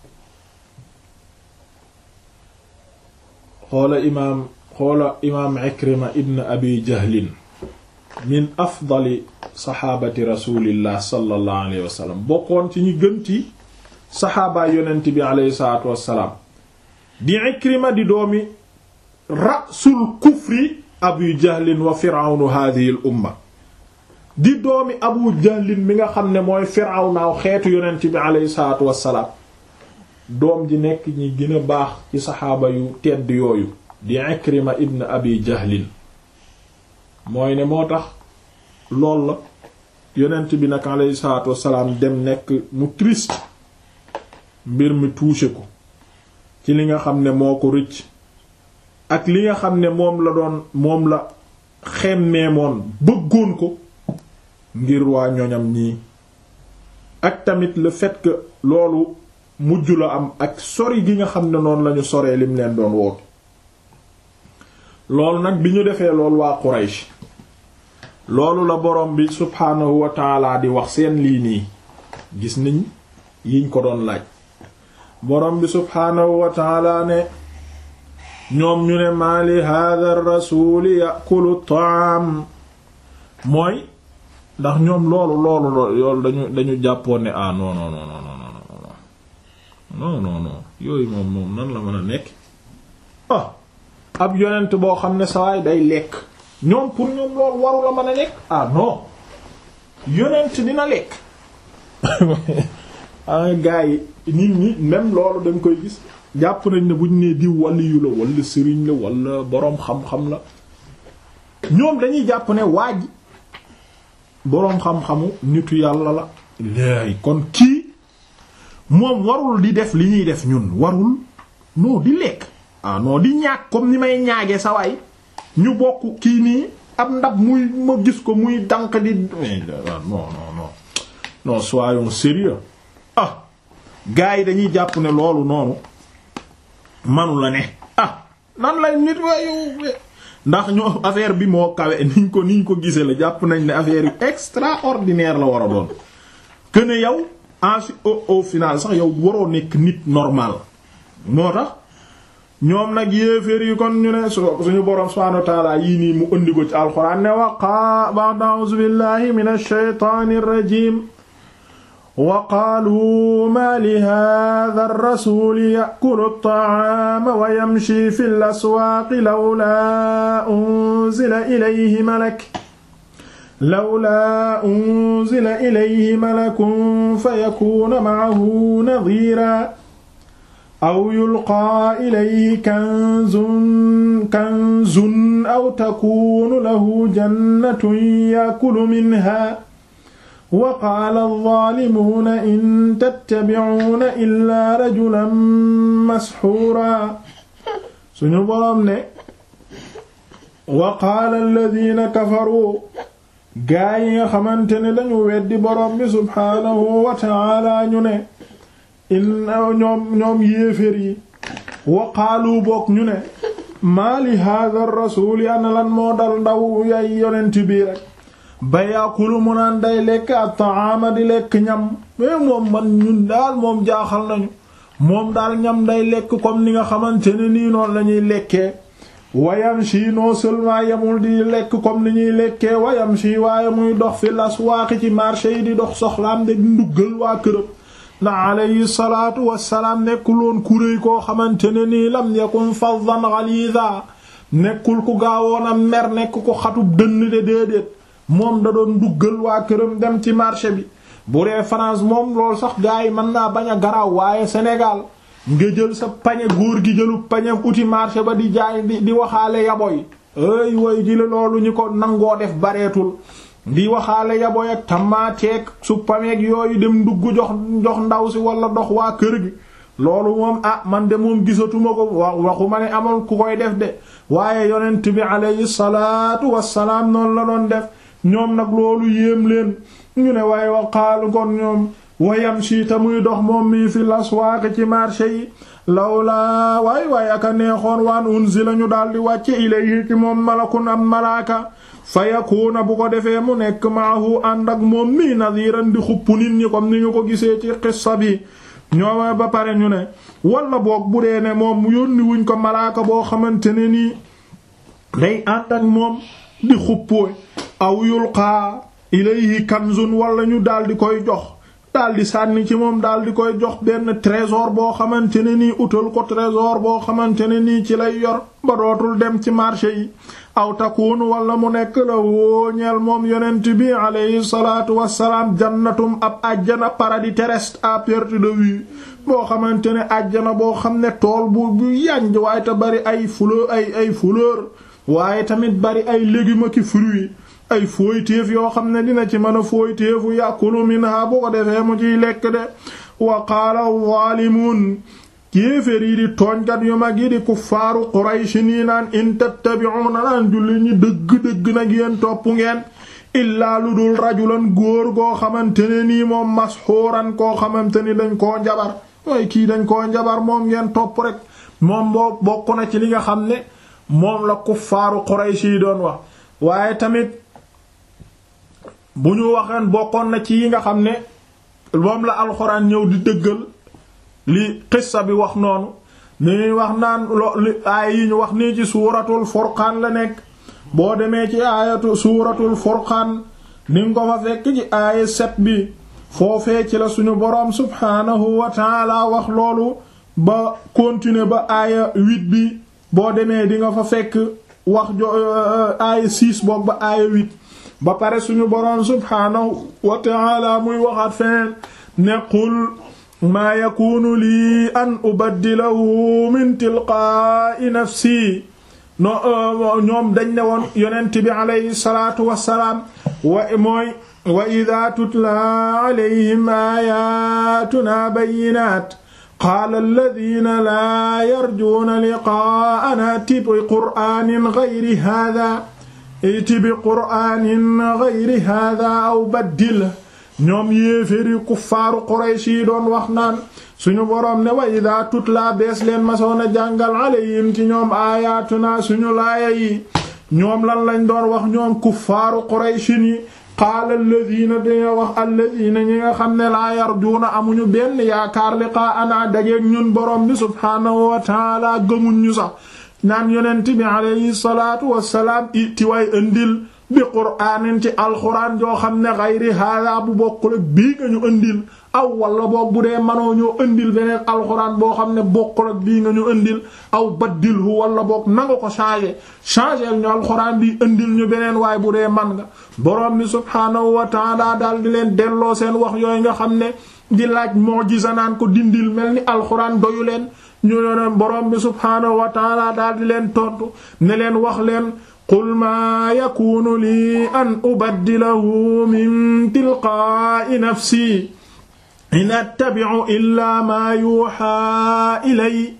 xoola imaam xoola imaam Ikrima ibn abi jahlin min afdali saxaabati rasulillah sallallahu alayhi wa sallam bokkoon ci ñi gën ci saxaabaay yonent bi alayhi salaatu wassalaam di Ikrima di doomi rasul kufri abu jahlin wa firawnu hadhihi al umma di doomi abu jahlin mi nga xam ne mooy firawnaaw xeetu yonent bi alayhi salaatu wassalaam doom ji nekk ñi gën a baax ci saxaaba yu tedd yooyu di Ikrima ibn abi jahlin mooy ne moo tax lool la yonent bi nag alayhi salaatu wassalaam dem nekk mu triste mbir mi touché ko ci li nga xam ne moo ko rëcc ak li nga xam ne moom la doon moom la xemmeemoon bëggoon ko ngir waa ñoñam ñii ak tamit le fait que loolu mujj la am ak sori gi nga xam ne noonu lañu soree lim leen doon woote loolu nag bi ñu defee loolu waa Quraysh loolu la borom bi subhaanahu wa taala di wax seen lii nii gis niñ yiñ ko doon laaj borom bi subhaanahu wa taala ne ñoom ñu ne maa li hadha ar-rasuli yakulu ta'am mooy ndax ñoom loolu loolu loolu dañu dañu jàppoon ne ah non non non non non non non yooyu moom moom nan la mën a nekk ah ab yonent boo xam ne sawaay day lekk ñoom pour ñoom loolu waru la mën a nekk ah non yonent dina lekk ah gars yi nit ñi même loolu dañ koy gis jàpp nañ ne bu ñu nee diw waliyu la wala sëriñ la wala boroom xam-xam la ñoom dañuy jàpp ne waa ji boroom xam-xamu nitu yàlla la léegi kon kii moom warul di def li ñuy def ñun warul non di lekk ah non di ñaag comme ni may ñaage sa waay ñu bokk kii nii ab ndab muy ma gis ko muy dànk di non non non non soyons sérieux ah gars yi dañuy jàpp ne loolu noonu manu la ne ah nan lay nit waayu ndax ñoo affaire bi moo kawe niñ ko niñ ko gisee la jàpp nañ ne affaire yu extraordinaire la war a doon que ne yow en au au final sax yow waroo nekk nit normal moo tax ñoom nag yéeféer yi kon ñu ne suñu boroom subhaanahu wa ta'aala yii nii mu indi ko ci alxuraan ne waqa ba'da a'uuzu billahi minash shaytaanir rajiim wa qaalu maa li haadha ar-rasuuli ya'kulu at-ta'aama wa yamshi fil aswaaqi lawlaa unzila ilayhi malak lawlaa unzila ilayhi malakun fayakuuna ma'ahu nadhiiran aw yulqaa ilayhi kanzun kanzun aw takuunu lahu jannatun yaakulu minhaa wa qaala adh-dhaalimuuna in tattabi'uuna illaa rajulan mashuuraa suñu boroom ne wa qaala alladhiina kafaruu gaa yi nga xamante ne dañu weddi boroom bi subhaanahu wa ta'aala ñu ne inna ñoom ñoom yéefér yi wa qaalu bokk ñu ne maa li hadha ar-rasul ana lan moo dal ndaw yay yonent bii rek ba yaakulu mu naan day lekk at-ta'ama di lekk ñam mais moom man ñun daal moom jaaxal nañu moom daal ñam day lekk comme ni nga xamante ne nii noonu la ñuy lekkee wayamshi non seulement yemul di lekk comme ni ñuy lekkee wayamshi waaye muy dox fi laswaaqi ci marché yi di dox soxlaam de nduggal waa kërëm na alayhi salaatu wassalaam nekkuloon kuréy koo xamante ne nii lam yakun faddan ghaliza nekkul ku gaawoon a mer nekk ko xatub dënn de déedéet moom da doon duggal waa këram dem ci marché bi bu dee France moom loolu sax gars yi mën naa bañ a garaaw waaye Sénégal nga jël sa pañe góor gi jëlu pañe uti marché ba di jaay di di waxaale yaboy ay way ji la loolu ñu ko nangoo def bareetul di waxaale yaboy ak tamaateeg su pameeg yooyu dem dugg jox jox ndaw si wala dox waa kër gi loolu moom ah man de moom gisatuma ko wa waxuma ne amoon ku koy def de waaye yonent bi alayhi salaatu wassalaam noonu la doon def ñoom nag loolu yéem leen ñu ne waaye wa qaalu kon ñoom wayam si ta muy dox moom mii fi laswaaq ci marché yi lawlaa waay waay aka neexoon waan unzila ñu daldi wàcce ilayhi ci moom malakun am malaaka fa yakuuna bu ko defee mu nekk maahu ànd ak moom mii nadiran di xupp nit ñi comme ni ñu ko gisee ci xissa bi ñooma ba pare ñu ne wala boog bu dee ne moom yónni wuñ ko malaaka boo xamante ne nii day ànd ak moom di xuppooy aw yulqaa ilayhi kanzun wala ñu daldi koy jox daldi sànni ci moom daldi koy jox benn trésor boo xamante ne nii utal ko trésor boo xamante ne nii ci lay yor ba dootul dem ci marché yi aw takunu wala mu nekk la wóoñeel moom yonent bi alayhi salaatu wassalaam jannatum ab àjjana paradis terrestre à perte de vue boo xamante ne àjjana boo xam ne tool bu bu yanj waaye te bari ay fleur ay ay fleur waaye tamit bari ay légumes ki fruits ay fooytéef yoo xam ne dina ci mën a fooytéefu yàkulu minha bu ko defee mu ciy lekk de wa qaala zaalimuun kéefér yi di tooñkat yu mag yi di kuffaaru Quraysh nii naan in tattabi'una naan julli ñi dëgg-dëgg nag yéen topp ngeen illaa lu dul rajulan góor goo xamante ne nii moom masxuuran koo xamante ni dañ koo njabar waaye kii dañ koo njabar moom ngeen topp rek moom boo bokk na ci li nga xam ne moom la kuffaaru Quraysh yi doon wax waaye tamit bu ñu waxeen bokkoon na ci yi nga xam ne moom la alxuraan ñëw di dëggal li xissa bi wax noonu ni ñuy wax naan lo li aaya yi ñu wax nii ci suuratul furqaan la nekk boo demee ci aayatu suuratul furqaan ni nga ko fa fekk ci aaya set bi foofee ci la suñu boroom subhaanahu wa taala wax loolu ba continuer ba aaya huit bi boo demee di nga fa fekk wax jo aaya six boog ba aaya huit ba pare suñu boroom subhaanahu wa taala muy waxaat feneen ne qul maa yakunu lii an ubaddilahu min tilqaa'i nafsi no ñoom dañ ne woon yonent bi alayhi salaatu wassalaam wa mooy wa idaa tutla alayhim aayaatuna bayyinaat qaala alladhiina laa yarjuuna liqaa'anaa iti bi qur'aanin ghayri haadhaa iti bi qur'aanin ghayri haadhaa aw baddil ñoom yéeféri kuffaaru Quraysh yi doon wax naan suñu boroom ne wa idaa tutla bees leen masoon a jàngal alayhim ci ñoom aayaatuna suñu laaya yi ñoom lan lañ doon wax ñoom kuffaaru Quraysh yi qaala alladhiina dañoo wax alladhiina ñi nga xam ne laa yarjuuna amuñu benn yaakaar liqaa'anaa dajeek ñun boroom bi subhaanahu wa ta'aala gëmuñ ñu sax naan yonent bi alayhi salaatu wassalaam iti way ëndil bi qur'aanin ci alxuraan joo xam ne xayri haadaa bu bokkul ak bii nga ñu ëndil aw wala boog bu dee manoo ñoo ëndil beneen alxuraan boo xam ne bokkul ak bii nga ñu ëndil aw baddilhu wala boog nanga ko changer changer ñu alxuraan bi ëndil ñu beneen waaye bu dee man nga borom bi subhaanahu wa ta'ala daal di leen delloo seen wax yooyu nga xam ne di laaj mu'jiza naan ko dindil mel ni alxuraan doyu leen ñu ne borom bi subhaanahu wa ta'ala daal di leen tontu ne leen wax leen qul maa yakunu lii an ubaddilahu min tilqaa'i nafsi in attabi'u illaa maa yuuhaa ilay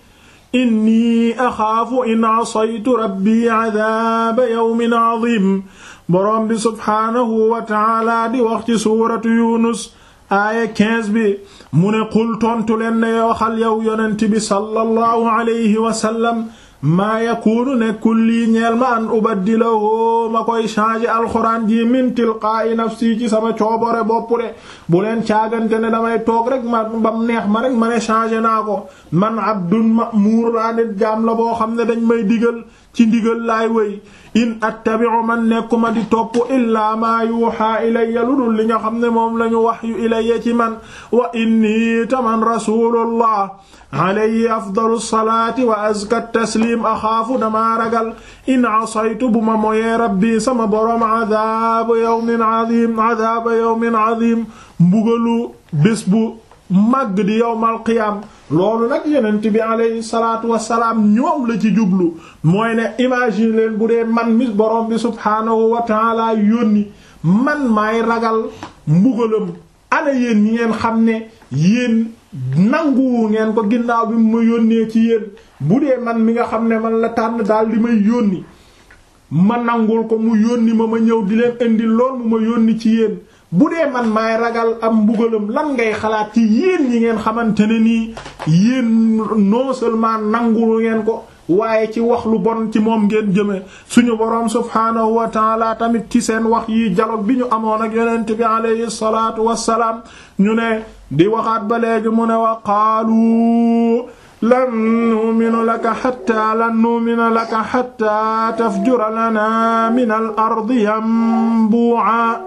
inni axaafu in asaytu rabbii cadaaba yawmin cadiim boroom bi subhaanahu wa ta'aala di wax ci suuratu Yunus aaya 15 bi mu ne qul tontu leen ne waxal yow yonent bi sallallahu alayhi wa sallam maa yakunu nekkul lii ñeel ma an ubaddilahu ma koy changer alxuraan ji min tilqaa'i nafsi ci sama coobore bopp de bu leen caagante ne damay toog rek ma bam neex ma rek ma ne changer naa ko man abdun ma'muur laa nit jaam la boo xam ne dañ may digal ci ndigal laay wéy in attabi'u man nekkuma di topp illaa maa yuuhaa ilayya lu dul li nga xam ne moom lañu wahyu ilayya ci man wa inni taman rasulullah alayhi afdalu salaati wa azka taslim axaafu damaa ragal in asaytu bu ma moyee rabbi sama boroom adaaba yawmin azim adaaba yawmin azim mbugalu bés bu màgg di yawmal qiyaam loolu nag yonent bi alayhi salaatu wassalaam ñoom la ci jublu mooy ne imagine leen bu dee man mi boroom bi subhaanahu wa taala yónni man maay ragal mbugalam ana yéen ñi ngeen xam ne yéen nangu ngeen ko ginnaaw bi mu ma yónnee ci yéen bu dee man mi nga xam ne man la tànn daal di may yónni ma nangul ko mu yónni ma ma ñëw di leen indi lool mu ma yónni ci yéen bu dee man maay ragal am mbugalam lan ngay xalaat ci yéen ñi ngeen xamante ne nii yéen non seulement nangul ngeen ko waaye ci wax lu bon ci moom ngeen jëme suñu boroom subhaanahu wa taala tamit ci seen wax yi dialogue bi ñu amoon ak yonent bi alayhi salaatu wassalaam ñu ne di waxaat ba léegi mu ne wa qaalu lan nu'mina laka hatta lan nu'mina laka hatta tafjura lana min al ardi yanbu'a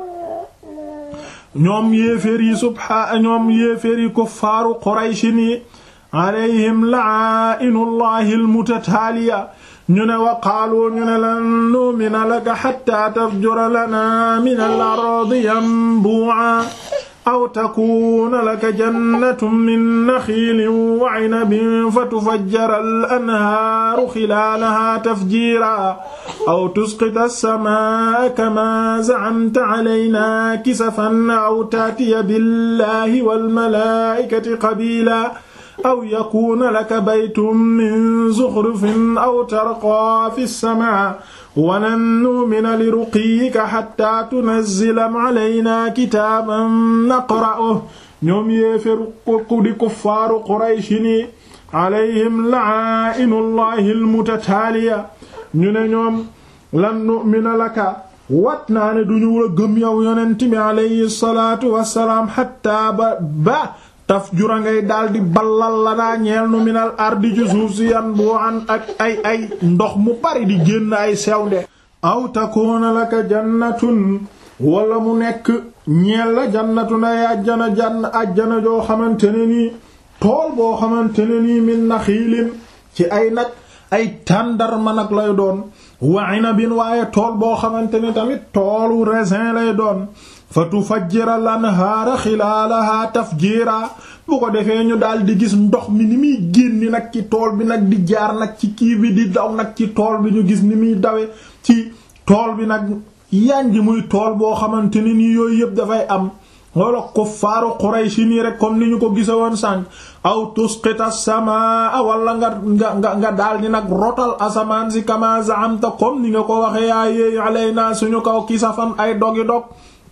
ñoom yéeféer yi subha ñoom yéeféer yi kuffaaru Quraysh ni alayhim la'aa'inullahi almutataaliya ñu ne wa qaalu ñu ne lan nu'mina laka hatta tafjura lana min al ardi yanbu'a aw takuuna laka jannatun min naxiilin wa cinabin fatufajjira al-anhaaru xilaalahaa tafjiiraa aw tusqita as-samaa'a kamaa zacamta calaynaa kisafan aw taatiya billaahi wal-malaa'ikati qabiilaa aw yakuuna laka baytun min zuxrufin aw tarqaa fi as-samaa' walan nu'mina li ruqiyyika hatta tunazzila alaynaa kitaaban naqra'uhu ñoom yéeféru ku di kuffaaru Qurayshi ni alayhim la'aa'inullahi almutataaliya ñu ne ñoom lan nu'mina laka wat naa ne duñu la gëm yow yonent bi alayhi salaatu wassalaam hatta ba ba tafjura ngay daldi ballal la daa ñeel nu minal ardi ci suuf si yan boo an ak ay ay ndox mu bari di génn ay sewnde aw takuuna laka jannatun wala mu nekk ñeel la jannatun ay ajjana jann ajjana joo xamante ne nii tool boo xamante ne nii min naxiilin ci ay nag ay tàndarma nag lay doon wa inabin waaye tool boo xamante ne tamit toolu raisin lay doon fa tufajjira lanhaara xilaalaha tafjiira bu ko defee ñu daal di gis ndox mi ni muy génni nag ci tool bi nag di jaar nag ci kii bi di daw nag ci tool bi ñu gis ni muy dawe ci tool bi nag yanji muy tool boo xamante ne nii yooyu yëpp dafay am wala kuffaaru Qurayshi nii rek comme ni ñu ko gisa woon sànq aw tusqita samaa wala nga nga nga daal di nag rotal asamaan si kama zaamta comme ni nga ko waxee yaa yéey alayna suñu kaw kisafan ay dogi dog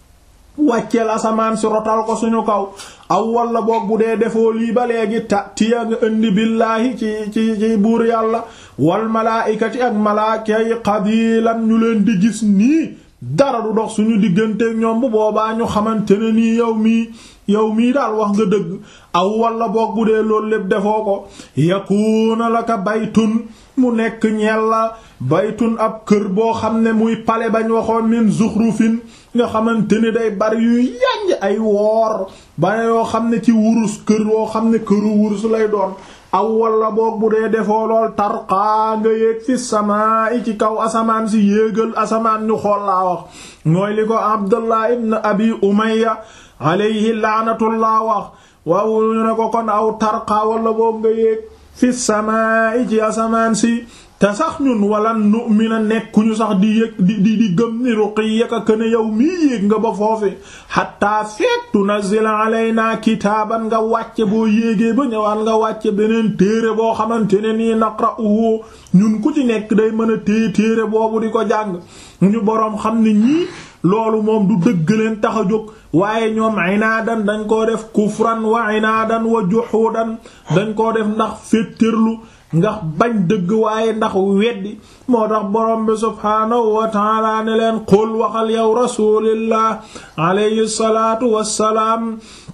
wàcceel asamaan si rotal ko suñu kaw aw walla boog bu dee defoo lii ba léegi ta tiya nga indi billaahi ci ci ci buur yàlla wal malaaykati ak malaaka yi qabilan ñu leen di gis nii dara du dox suñu diggante ñoom bu boobaa ñu xamante ne nii yow mii yow mii daal wax nga dëgg aw walla boog bu dee loolu lépp defoo ko yakuuna laka baytun mu nekk ñeel la baytun ab kër boo xam ne muy pale bañ waxoon min zuxrufin nga xamante ni day bari yuy yanj ay woor ba yoo xam ne ci wurus kër yoo xam ne këru wurus lay doon aw walla boog bu dee defoo lool tarqaa nga yéeg fi samaa i ci kaw asamaan si yéegal asamaan ñu xool laa wax mooy li ko Abdullah ibn Abi Umayya alayhi laanatullah wax waaw ñu ne ko kon aw tarqaa walla boog nga yéeg fi samaa i ci asamaan si te sax ñun wala nu'mina nekkuñu sax di yëg di di di gëm ni ruqiyyaka këne yow mii yéeg nga ba foofi hatta feek tunazila alayna kitaaban nga wàcce boo yéegee ba ñëwaat nga wàcce beneen téere boo xamante ne nii naqra'uhu ñun ku ci nekk day mën a téye téere boobu di ko jàng ñu boroom xam ne ñii loolu moom du dëgg leen tax a jóg waaye ñoom inaadan dañ koo def kufran wa inaadan wa juhudan dañ koo def ndax féttërlu ndax bañ dëgg waaye ndax weddi moo tax borom bi subhaanahu wa taala ne leen qul waxal yow rasulillah alayhi salaatu wassalaam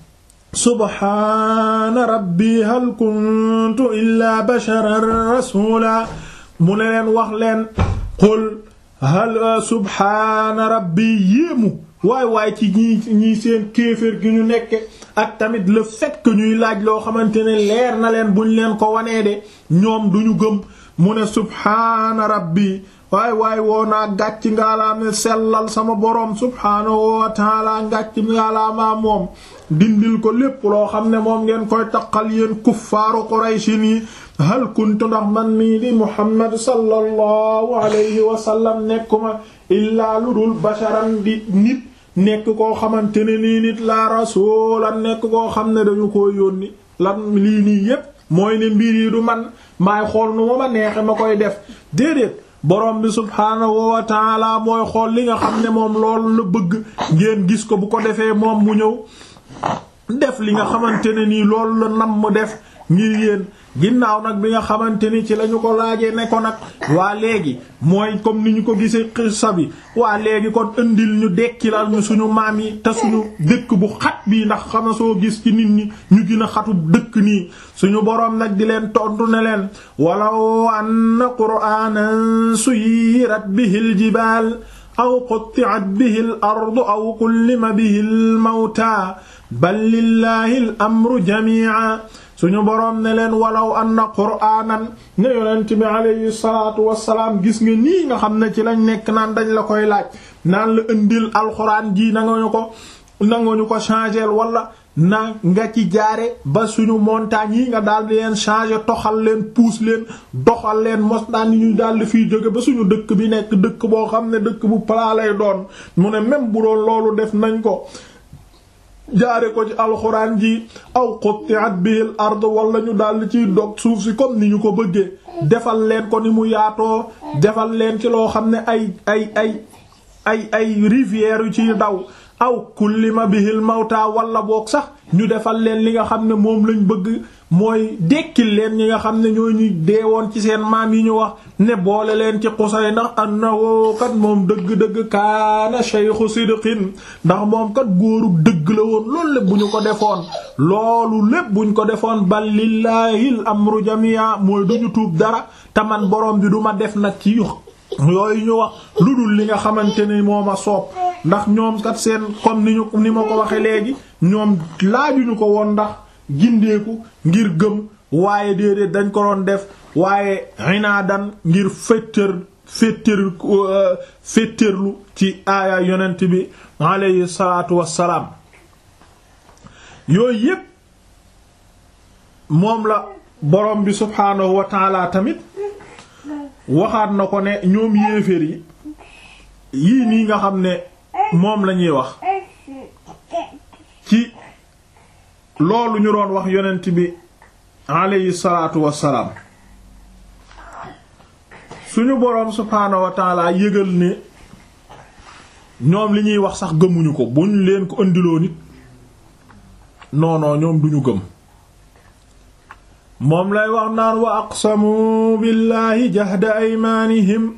subhaana rabbi hal kuntu illaa basharan rasula mu ne leen wax leen qul hal subhaana rabbi yéemu waay waay ci ñii ñii seen kéeféer gi ñu nekke ak tamit le fait que ñuy laaj loo xamante ne leer na leen buñ leen ko wanee de ñoom duñu gëm mu ne subhaana rabbi waay waay woo naa gàcc ngaalaam ne sellal sama boroom subhaanahu wa taala ngàcc ngaalaamaa moom dindil ko lépp loo xam ne moom ngeen koy taqal yéen kuffaaru Qurayshi nii hal kuntu ndax man mii di Muhammad sallallahu alayhi wa sallam nekkuma illaa lu dul basharan di nit nekk koo xamante ne nii nit la rasulan nekk koo xam ne dañu ko yónni lan lii nii yépp mooy ne mbir yi du man maay xool nu ma ma neexe ma koy def déedéet borom bi subhaanahu wa taala mooy xool li nga xam ne moom loolu la bëgg ngeen gis ko bu ko defee moom mu ñëw def li nga xamante ne nii loolu la nam mu def ngir yéen ginnaaw nag bi nga xamante ni ci lañu ko laajee ne ko nag waa léegi mooy comme ni ñu ko gisee xissa bi waa léegi kon indil ñu dekkilal ñu suñu maam yi te suñu dëkk bu xat bii ndax xama soo gis ci nit ñi ñu gën a xatu dëkk nii suñu boroom nag di leen tontu ne leen walaw anna qur'anan suyirat bihil jibaal aw qutti'at bihil ardu aw kullima bihil mawta bal lillahi al amru jami'a suñu boroom ne leen walaw anna qur'aanan ne yonent bi alayhi salaatu wassalaam gis nga nii nga xam ne ci lañ nekk naan dañ la koy laaj naan la indil alxuraan ji nanguñu ko nanguñu ko changer wala na nga ci jaare ba suñu montagne yi nga daal di leen changer toxal leen puus leen doxal leen mos daan ni ñuy daal di fiy jóge ba suñu dëkk bi nekk dëkk boo xam ne dëkk bu plat lay doon mu ne même bu doon loolu def nañ ko jaare ko ci alxuraan ji aw qutti'at bihil ard wala ñu daldi ciy dog suuf si comme ni ñu ko bëggee defal leen ko ni mu yaatoo defal leen ci loo xam ne ay ay ay ay ay rivières yu ciy daw aw kullima bihil mawta wala boog sax ñu defal leen li nga xam ne moom lañ bëgg mooy dekkil leen ñi nga xam ne ñoo ñu deewoon ci seen maam yi ñu wax ne boole leen ci xusay ndax annahu kat moom dëgg-dëgg kaana shaykhu sidqin ndax moom kat góoru dëgg la woon loolu lépp bu ñu ko defoon loolu lépp buñ ko defoon bal lillaahil amru jamia mooy duñu tuub dara te man borom bi du ma def nag ci yooyu ñu wax lu dul li nga xamante ni moo ma soob ndax ñoom kat seen comme ni ñu ni ma ko waxe léegi ñoom laajuñu ko woon ndax gindeeku ngir gëm waaye déedéet dañ ko doon def waaye inaadan ngir féttër féttër féttërlu ci aaya yonent bi alayhi salaatu wassalaam yooyu yépp moom la borom bi subhaanahu wa taala tamit waxaat na ko ne ñoom yéeféer yi yii nii nga xam ne moom lañuy wax ci loolu ñu doon wax yonent bi alayhi salaatu wassalaam suñu boroom subhaanahu wa taala yëgal ne ñoom li ñuy wax sax gëmuñu ko buñ leen ko ëndiloo nit non non ñoom duñu gëm moom lay wax naan wa aqsamu billahi jahda aymaanihim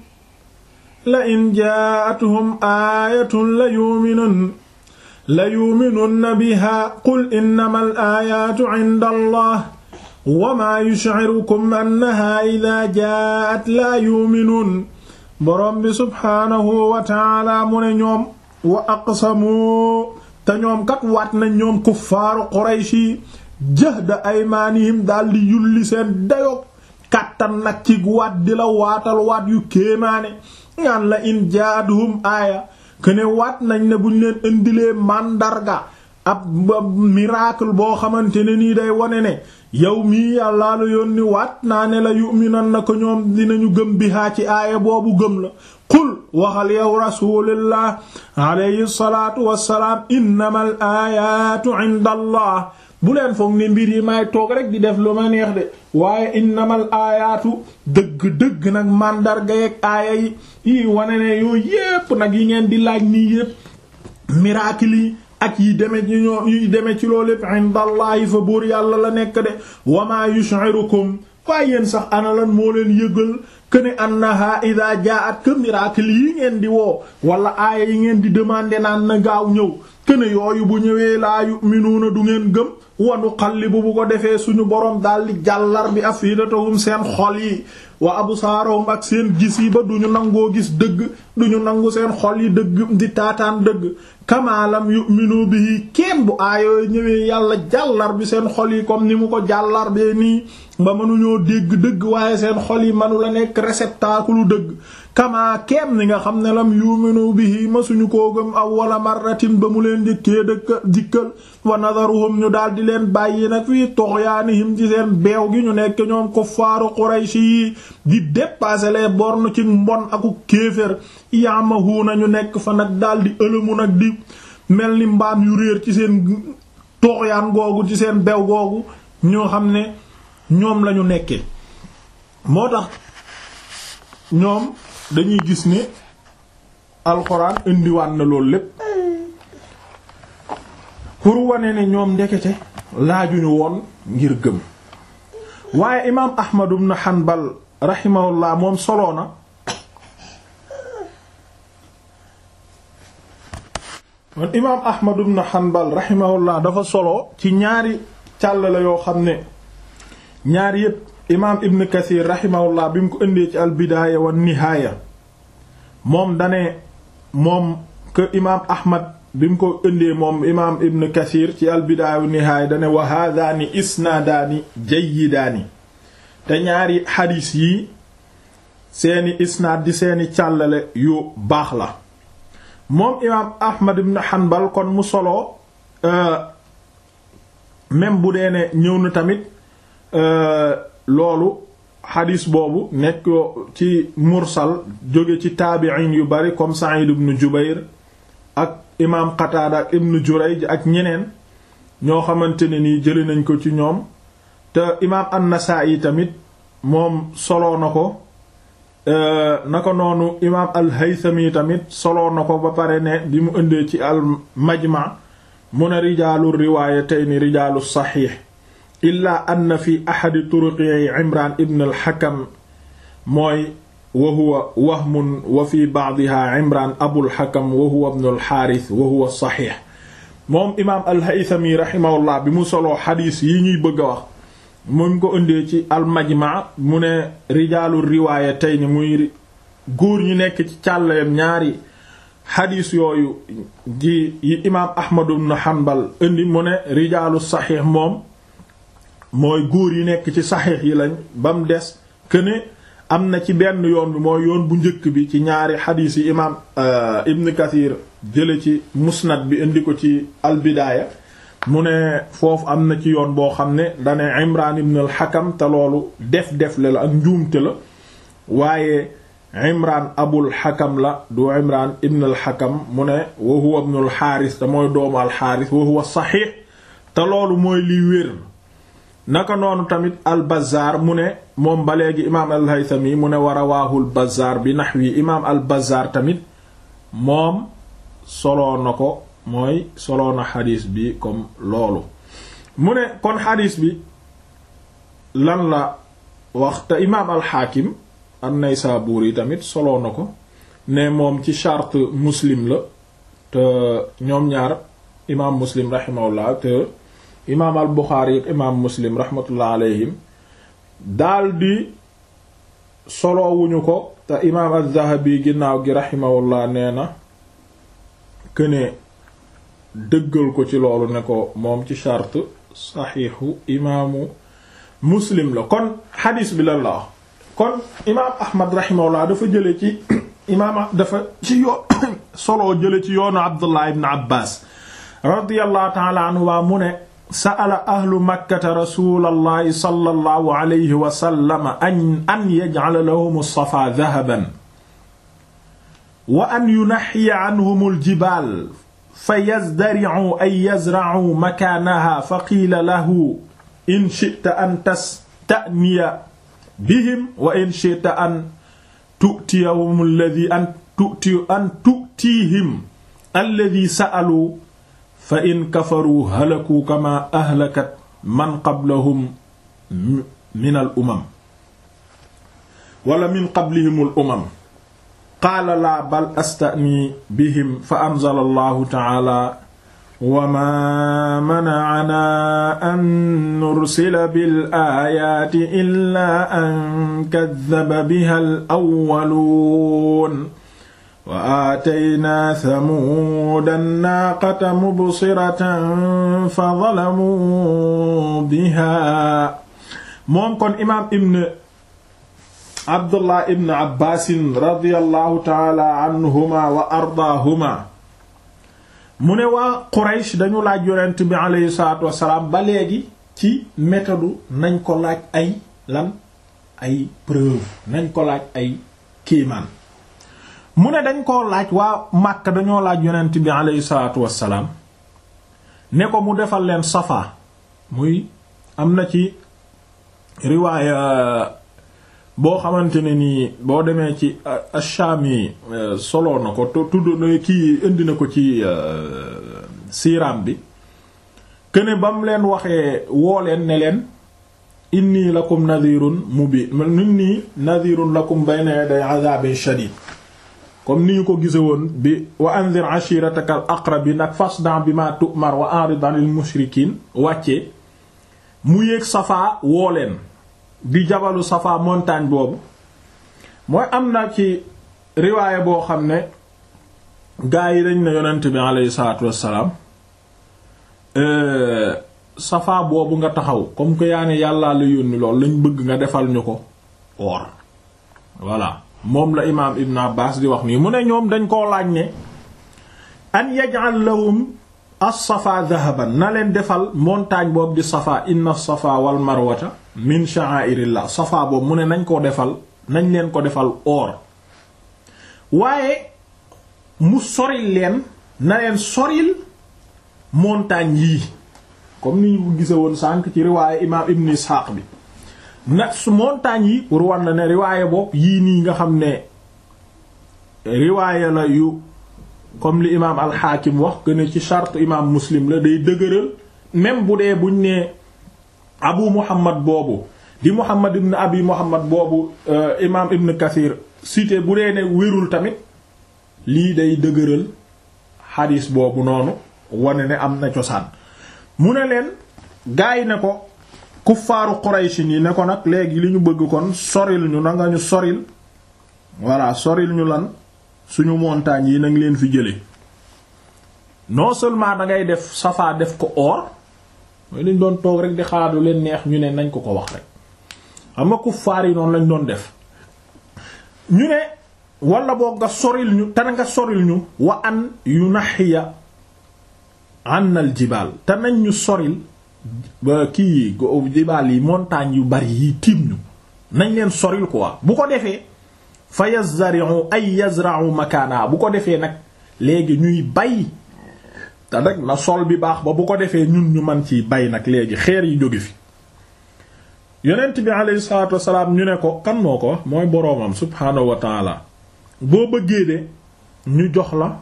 la in jaa'atuhum aayatun la yu'minun la yu'minunna biha qul innamal aayaatu 'inda allah wa maa yush'irukum annaha idhaa jaa'at laa yu'minuun boroom bi subhaanahu wa ta'aala mu ne ñoom wa aqsamu te ñoom kat waat nañ ñoom kuffaaru Qurayshi jahda aymaanihim daldi yulli seen dayoog kàttan nag ci waat di la waatal waat yu kéemaane ñaan la in jaadhum aaya kene waat nañ ne buñ leen indilee màndarga ab miracle boo xamante ne nii day wone ne yow mii yàllaa la yónni waat naa ne la yu'minan na ko ñoom dinañu gëm bihaa ci aaya boobu gëm la qul waxal yow rasulillah alayhi salaatu wassalaam innamal aayaatu inda allah bu leen foog ne mbir yi may toog rek di def lu ma neex de waaye innamal aayaatu dëgg-dëgg nag màndarga yeeg aaya yi yi wane ne yooyu yépp nag yi ngeen di laaj nii yépp miracle yi ak yi deme ci ñoo yi deme ci loolu lépp indallahi fa buur yàlla la nekk de wa ma yushirukum waaye yéen sax ana lan moo leen yëgal këne annaha ida jaat que miracle yi ngeen di woo wala aaya yi ngeen di demander naan na gaaw ñëw këne yooyu bu ñëwee laa yu'minuuna du ngeen gëm wanu xallibu bu ko defee suñu boroom daldi jàllar bi afidatahum seen xol yi wa absaarahum ak seen gis yi ba duñu nangoo gis dëgg duñu nangu seen xol yi dëgg di taataan dëgg kamaalam yu'minu bihi kenn bu aayoo ñëwee yàlla jàllar bi seen xol yi comme ni mu ko jàllar bee nii ba mënuñoo dégg dëgg waaye seen xol yi manu la nekk réceptacle dëgg kamaa kenn ni nga xam ne lam yu'minu bihi ma suñu koo gëm awwala marratin ba mu leen njëkkee dëkk dikkal wa nadaruhum ñu daal di leen bàyyi nag fii tughyanihim ci seen beew gi ñu nekk ñoom kuffaaru Qurayshi yi di dépasser les bornes ci mbon aku kéefër yamahuuna ñu nekk fa nag daal di ëlëmu nag di mel ni mbaam yu réer ci seen tughyan googu ci seen beew googu ñoo xam ne ñoom lañu nekke moo tax ñoom dañuy gis ne alxuraan indiwaat na loolu lépp pour wane ne ñoom ndekete laajuñu woon ngir gëm waaye imaam Ahmad ibn Hanbal rahimahullah moom soloo na man imaam Ahmad ibn Hanbal rahimahullah dafa solo ci ñaari càll la yoo xam ne ñaari yépp imaam Ibn Kathir rahimahullah bi mu ko indee ci al bidaaya wa nihaaya moom dane moom que imaam Ahmad bi mu ko indee moom imaam Ibn Kathir ci al bidaaya wa nihaaya dane wa haadaani isnaadaani jayyidaani te ñaari xadiis yi seeni isnaad di seeni càllale yu baax la moom imaam Ahmad ibn Hanbal kon mu solo même bu dee ne ñëw na tamit loolu xadiis boobu nekk ci mursal jóge ci taabiin yu bari comme Sa'id ibn Jubayr ak imaam Qataada ak ibn Jurayj ak ñeneen ñoo xamante ne nii jëli nañ ko ci ñoom te imaam An-Nasaa'i tamit moom solo na ko naka noonu imaam al-Haythami tamit soloo na ko ba pare ne bi mu ëndee ci al-Majma mu ne rijaalu riwaayatayni rijaalu saxiix illaa anna fi ahadi turuqihi Imraan ibn al-Hakam mooy wa huwa wahmun wa fi ba'diha Imraan Abul Hakam wa huwa ibn al-Haaris wa huwa saxiix moom imaam al-Haythami rahimahullah bi mu soloo xadiis yi ñuy bëgg a wax mu ko indee ci almajma mu ne rijaalu riwaaya tey ni muy góor ñi nekk ci càllayam ñaari xadiis yooyu di yi imaam ahmadu ibn hanbal indi mu ne rijaalu saxiix moom mooy góor yi nekk ci saxiix yi lañ ba mu des que ne am na ci benn yoon bi mooy yoon bu njëkk bi ci ñaari xadiis yi imaam ibn kathir jële ci musnad bi indi ko ci albidaaya mu ne foofu am na ci yoon boo xam ne dane imran ibn al hakam te loolu def def le la ak njuumte la waaye imran abul hakam la du imran ibn al hakam mu ne wa huwa ibn al xaaris te mooy doomu al xaaris wa huwa saxiix te loolu mooy liy wér naka noonu tamit al bazaar mu ne moom ba léegi imaam al haythami mu ne wa rawaahu al bazaar bi naxwi imaam al bazaar tamit moom soloo na ko mooy soloo na xadiis bi comme loolu mu ne kon xadiis bi lan la wax te imaam alxaakim an-Naysaburi tamit soloo na ko ne moom ci charte muslim la te ñoom ñaar imaam muslim rahimahullah te imaam al Buxaari ak imaam muslim rahmatullah alayhim daldi soloowuñu ko te imaam az-Zahabi ginnaaw gi rahimahullah nee na këne dëggal ko ci loolu ne ko moom ci charte saxiixu imaamu muslim la kon xadiis bi lan la wax kon imaam ahmad rahimahullah dafa jële ci imaam dafa ci yoo solo jële ci yoonu abdullah ibn abbas radiyallahu taala anhuma mu ne sa'ala ahlu makkata rasulallahi sallallahu alayhi wa sallam an an yaj'ala lahum as-safa dhahaban wa an yunaxxiya anhum al-jibaal fa yazdari'u ay yazra'u makaanaha fa qiila lahu in shi'ta an tasta'niya bihim wa in shi'ta an tu'tiyahum alladhi an tu'ti an tu'tihim alladhi sa'alu fa in kafaru halaku kama ahlakat man qablahum min al umam wala min qablihim al umam qaala laa bal astani bihim fa anzala allahu taala wa ma mana'ana an nursila bil aayaati illaa an kaddaba biha al awwaluun wa aataynaa thamuuda naaqata mubsiratan fa zalamuu biha moom kon imaam ibn abdullah ibn abbaasin radiyallahu taala anhuma wa ardaahuma mu ne waa quraysh dañu laaj yonent bi aleyhi salaatu wassalaam ba léegi ci méthode nañ ko laaj ay lan ay preuve nañ ko laaj ay kiimaan mu ne dañ koo laaj waa Makka dañoo laaj yonent bi aleyhi salaatu wassalaam ne ko mu defal leen safa muy am na ci riwaaya boo xamante ne nii boo demee ci ash-Shami solo na ko tudd na kii indi na ko ci siiraam bi këne ba mu leen waxee woo leen ne leen inni lakum nadhirun mubin inni nadhirun lakum bayna yaday adhabin shadid comme ni ñu ko gise woon bi wa anzir ashirataka al aqrabin ak fasda bima tu'mar wa a'rid 'anil mushrikin wàccee mu yéeg Safa woo leen di jabalu Safa montagne boobu mooy am na ci riwaaya boo xam ne gaa yi dañ ne yonent bi aleyhi salaatu wassalaam Safa boobu nga taxaw comme que yaa ne yàllaa la yónni lool lañ bëgg nga defal ñu ko or voilà moom la imaam Ibn Abbas di wax nii mu ne ñoom dañ koo laaj ne an yaj'al lahum as-safa dhahaban na leen defal montagne boobu di safa inna safa wal marwata min sha'airillah safa boobu mu ne nañ ko defal nañ leen ko defal or waaye mu soril leen na leen soril montagne yii comme ni ñu ko gise woon sànq ci riwaaye imaam ibn Ishaq bi na su montagne yi pour war na ne riwaaye boobu yii nii nga xam ne riwaaye la yu comme li imaam alxaakim wax que ne ci charte imaam muslim la day dëgëral même bu dee buñ nee abu muhammad boobu di muhammad ibn abi muhammad boobu imaam ibn kathir cité bu dee ne wérul tamit lii day dëgëral xadiis boobu noonu wane ne am na cosaan mu ne leen gaay ne ko kuffaaru quraysin yi ne ko nag léegi li ñu bëgg kon soril ñu na nga ñu soril voilà soril ñu lan suñu montagnes yi nag leen fi jële non seulement da ngay def safa def ko or mooy lañ doon toog rek di xalaat lu leen neex ñu ne nañ ko ko wax rek xam nga kuffaar yi noonu lañ doon def ñu ne wala boog nga soril ñu te nga soril ñu wa an yu naxiya ànnal jibaal te nañ ñu soril ba kii jibaal yi montagnes yu bari yi tiim ñu nañ leen soril quoi bu ko defee fa yazra'u ay yazra'u makaana bu ko defee nag léegi ñuy bay te nag na sol bi baax ba bu ko defee ñun ñu man ci bay nag léegi xeer yi jóge fi yonent bi alayhi salaatu wassalaam ñu ne ko kan moo ko wax mooy boroomam subhaanahu wa taala boo bëggee de ñu jox la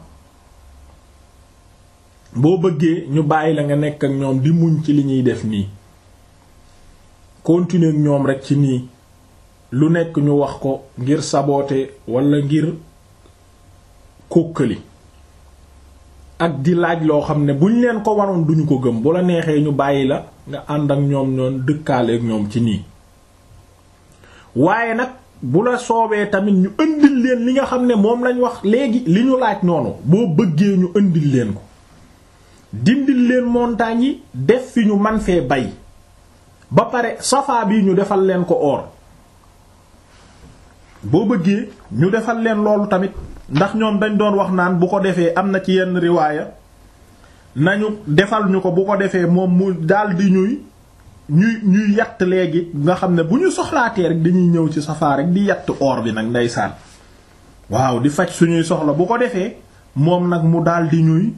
boo bëggee ñu bàyyi la nga nekk ak ñoom di muñ ci li ñuy def nii continuer ak ñoom rek ci nii lu nekk ñu wax ko ngir saboote wala ngir kókkali ak di laaj loo xam ne buñ leen ko waroon duñu ko gëm bu la neexee ñu bàyyi la nga ànd ak ñoom ñoon dëkkaale ak ñoom ci nii waaye nag bu la soobee tamit ñu indil leen li nga xam ne moom lañ wax léegi li ñu laaj noonu boo bëggee ñu indil leen ko dindil leen montagnes yi def fi ñu man fee bay ba pare safa bi ñu defal leen ko or boo bëggee ñu defal leen loolu tamit ndax ñoom dañ doon wax naan bu ko defee am na ci yenn riwaaya nañu defal ñu ko bu ko defee moom mu daldi ñuy ñuy ñuy yatt léegi nga xam ne bu ñu soxlaatee rek dañuy ñëw ci safaa rek di yatt or bi nag ndeysaan waaw di faj suñuy soxla bu ko defee moom nag mu daldi ñuy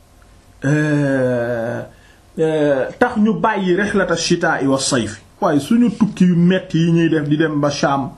tax ñu bàyyi rihlata shitaa'i wa sayf waaye suñu tukki yu metti yi ñuy def di dem ba Sham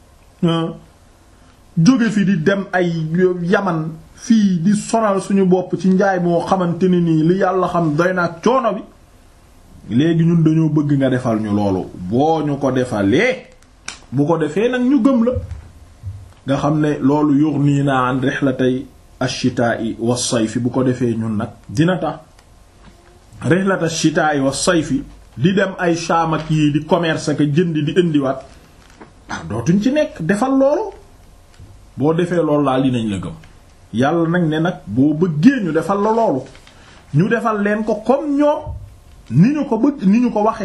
jóge fi di dem ay yaman fii di sonal suñu bopp ci njaay moo xamante ne nii li yàlla xam doy na ak coono bi léegi ñun dañoo bëgg nga defal ñu loolu boo ñu ko defalee bu ko defee nag ñu gëm la nga xam ne loolu yughniina an rihlatay ash-shitaa'i was-sayfi bu ko defee ñun nag dina tax rihlat ash-shitaa'i was-sayfi di dem ay Shaam ak yii di commerce ak jënd di indiwaat ah dootuñ ci nekk defal loolu boo defee loolu daal dinañ la gëm yàlla nag ne nag boo bëggee ñu defal la loolu ñu defal leen ko comme ñoom ni ñu ko bëgg ni ñu ko waxe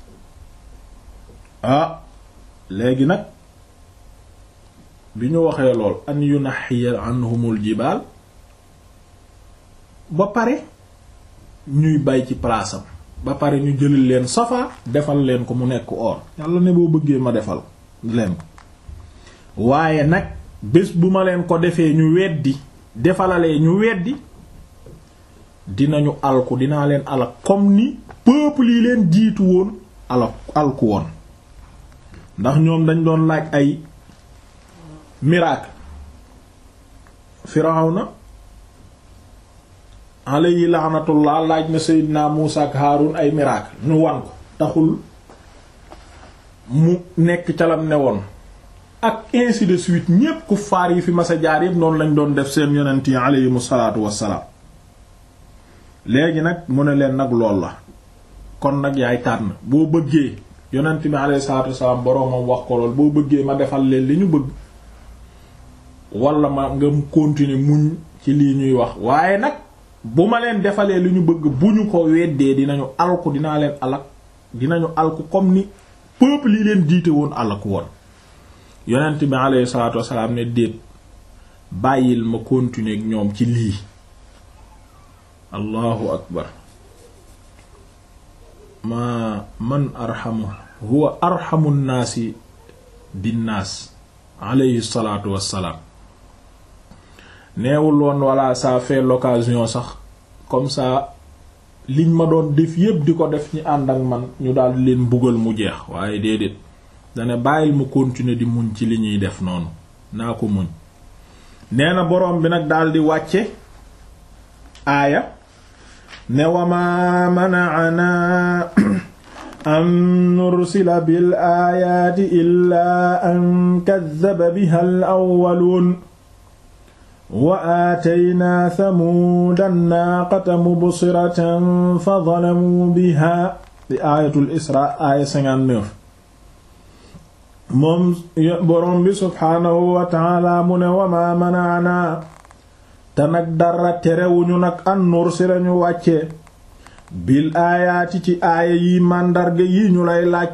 ah léegi nag bi ñu waxee lool an yunaxiya anhumul jibaal ba pare ñuy bay ci palaasam ba pare ñu jëlal leen safa defal leen ko mu nekk or yàlla ne boo bëggee ma defal leen ko waaye nag bés bu ma leen ko defee ñu weddi defalalee ñu weddi dinañu alku dinaa leen alak comme ni peuple yi leen jiitu woon ala alku woon ndax ñoom dañ doon laaj ay miracle Firawna alayhi laanatullah laaj na Seydina Muusa ak Haarun ay miracle ñu wan ko taxul mu nekk calam ne woon ak ainsi de suite ñépp ku faar yi fi masa jaar yépp noonu lañ doon def seen yonent yi aleyhimu salaatu wassalaam léegi nag mu ne leen nag lool la kon nag yaay tànn boo bëggee yonent bi aleyhi salaatu wassalaam boroomam wax ko lool boo bëggee ma defal leen li ñu bëgg wala ma nga continuer muñ ci lii ñuy wax waaye nag bu ma leen defalee li ñu bëgg bu ñu ko weddee dinañu alku dinaa leen alak dinañu alku comme ni peuple yi leen jiite woon alku woon yonent bi alayhi salaatu wasalaam ne déet bàyyil ma continuer ak ñoom ci lii allahu akbar ma man arhamu huwa arhamu nnaasi binnaas alayhi salaatu wassalaam neewul woon walla ça fait l'occasion sax comme ça liñ ma doon def yépp di ko def ñi ànd ak man ñu daal leen mbugal mu jeex waaye déedéet dane bàyyil mu continuer di muñ ci li ñuy def noonu naa ko muñ nee na boroom bi nag daldi wàcce aaya ne wama mana'ana an nursila bil aayaati illaa an kaddaba biha al awwaluun wa aataynaa samuuda naaqata mubsiratan fa zalamuu biha di aayatul isra aaya 59 moom boroom bi subhaanahu wa taala mu ne wama manaana te nag dara terewuñu nag an nursila ñu wàcce bil aayaati ci aaya yi màndarga yi ñu lay laaj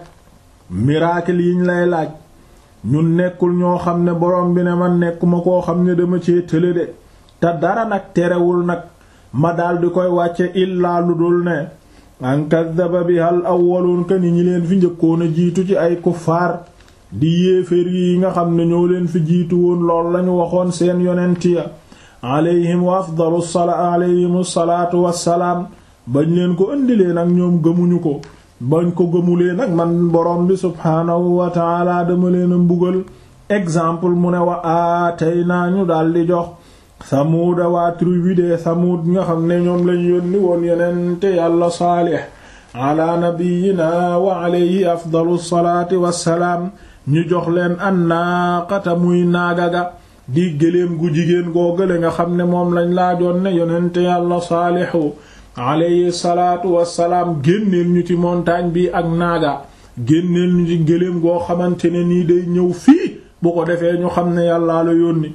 miracle yi ñu lay laaj ñun nekkul ñoo xam ne borom bi ne man nekkuma koo xam ne dama cee tële de te dara nag terewul nag ma daldi koy wàcce illaa lu dul ne an kaddaba bi al awwaluun ka ni ñi leen fi njëkkoon a jiitu ci ay kuffaar di yéeféer yi nga xam ne ñoo leen fi jiitu woon lool lañu waxoon seen yonent ya alayhim wa afdalu salaa alayhim salaatu wassalaam bañ leen ko indilee nag ñoom gëmuñu ko bañ ko gëmulee nag man borom bi subhaanahu wa taala dama leen a mbugal exemple mu ne wa aatay naa ñu daldi jox samuuda waa tribu de samuud nga xam ne ñoom lañ yónni woon yenente yàlla saalix ala nabiyina wa alayhi afdalu salaati wassalaam ñu jox leen an naaqata muy naagaga di gëléem gu jigéen googale nga xam ne moom lañ laajoon ne yonente yàlla saalixu alayhi salaatu wassalaam génneel ñu ci montagne bi ak naaga génneel ñu ci gëléem goo xamante ne nii day ñëw fii bu ko defee ñu xam ne yàllaa la yónni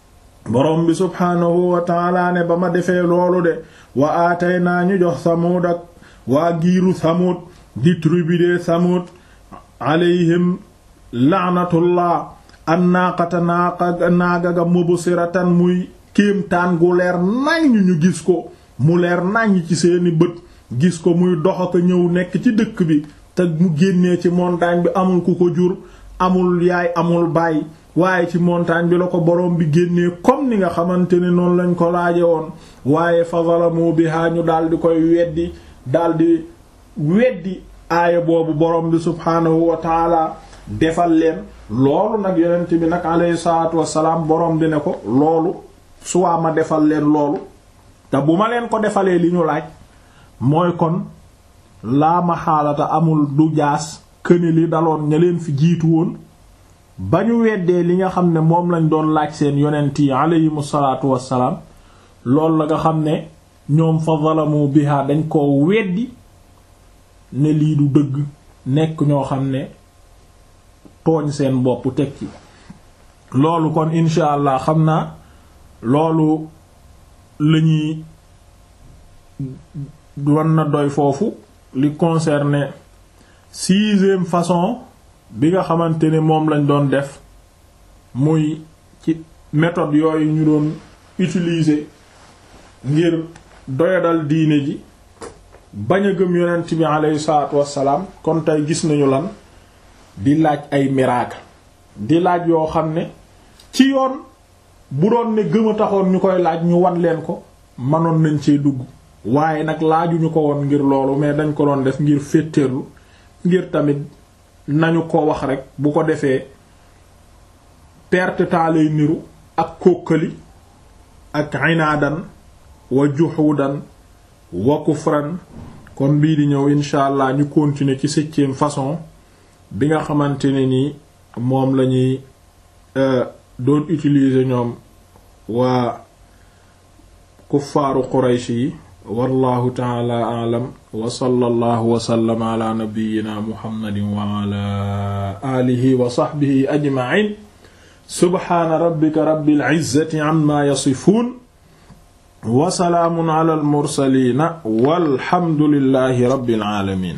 borom bi subhaanahu wa taala ne ba ma defee loolu de wa aatay naa ñu jox samuud ak waa giiru samuud di tribu de samuud alayhim laanatullah an naaqata naaqa naaga ga mubsiratan muy kéemtaan gu leer nañ ñu gis ko mu leer naññ ci seeni bët gis ko muy dox ak ñëw nekk ci dëkk bi te mu génnee ci montagne bi amul ku ko jur amul yaay amul baay waaye ci montagne bi la ko borom bi génnee comme ni nga xamante ne noonu lañ ko laaje woon waaye fa zalamu biha ñu daldi koy weddi daldi weddi aaya boobu borom bi subhaanahu wa taala defal leen loolu nag yonent bi nag alayhi salaatu wassalaam borom bi ne ko loolu suwaa ma defal leen loolu te bu ma leen ko defalee li ñu laaj mooy kon laa ma xaalata amul du jaas këni li daloon ña leen fi jiitu woon ba ñu weddee li nga xam ne moom lañ doon laaj seen yonent yi aleyhimu salaatu wassalaam loolu la nga xam ne ñoom fa zalamu biha dañ koo weddi ne lii du dëgg nekk ñoo xam ne tooñ seen bopp teg ci loolu kon insha allah xam naa loolu lañuy wan na doy foofu li concerné sixième façon bi nga xamante ne moom lañ doon def muy ci méthode yooyu ñu doon utiliser ngir doyadal diine ji bañ a gëm yonent bi aleyhi salaatu wassalaam kon tey gis nañu lan di laaj ay miracle di laaj yoo xam ne ci yoon bu doon ne gëm a taxoon ñu koy laaj ñu wan leen ko mënoon nañ cee dugg waaye nag laajuñu ko woon ngir loolu mais dañ ko doon def ngir féeteerlu ngir tamit nañu ko wax rek bu ko defee perte temps lay niru ak kókkali ak inaadan wa juhudan wa kufran kon bii di ñëw incha allah ñu continuer ci septième façon bi nga xamante ne ni moom lañuy doon utiliser ñoom waa kuffaaru quraysh yi wallahu taala alam wa sallallahu wa sallama ala nabiyyina muhammadin wa ala alihi wa sahbihi ajma'in subhana rabbika rabbil izzati amma yasifun wa salaamun ala al mursalin walhamdulillahi rabbil alamin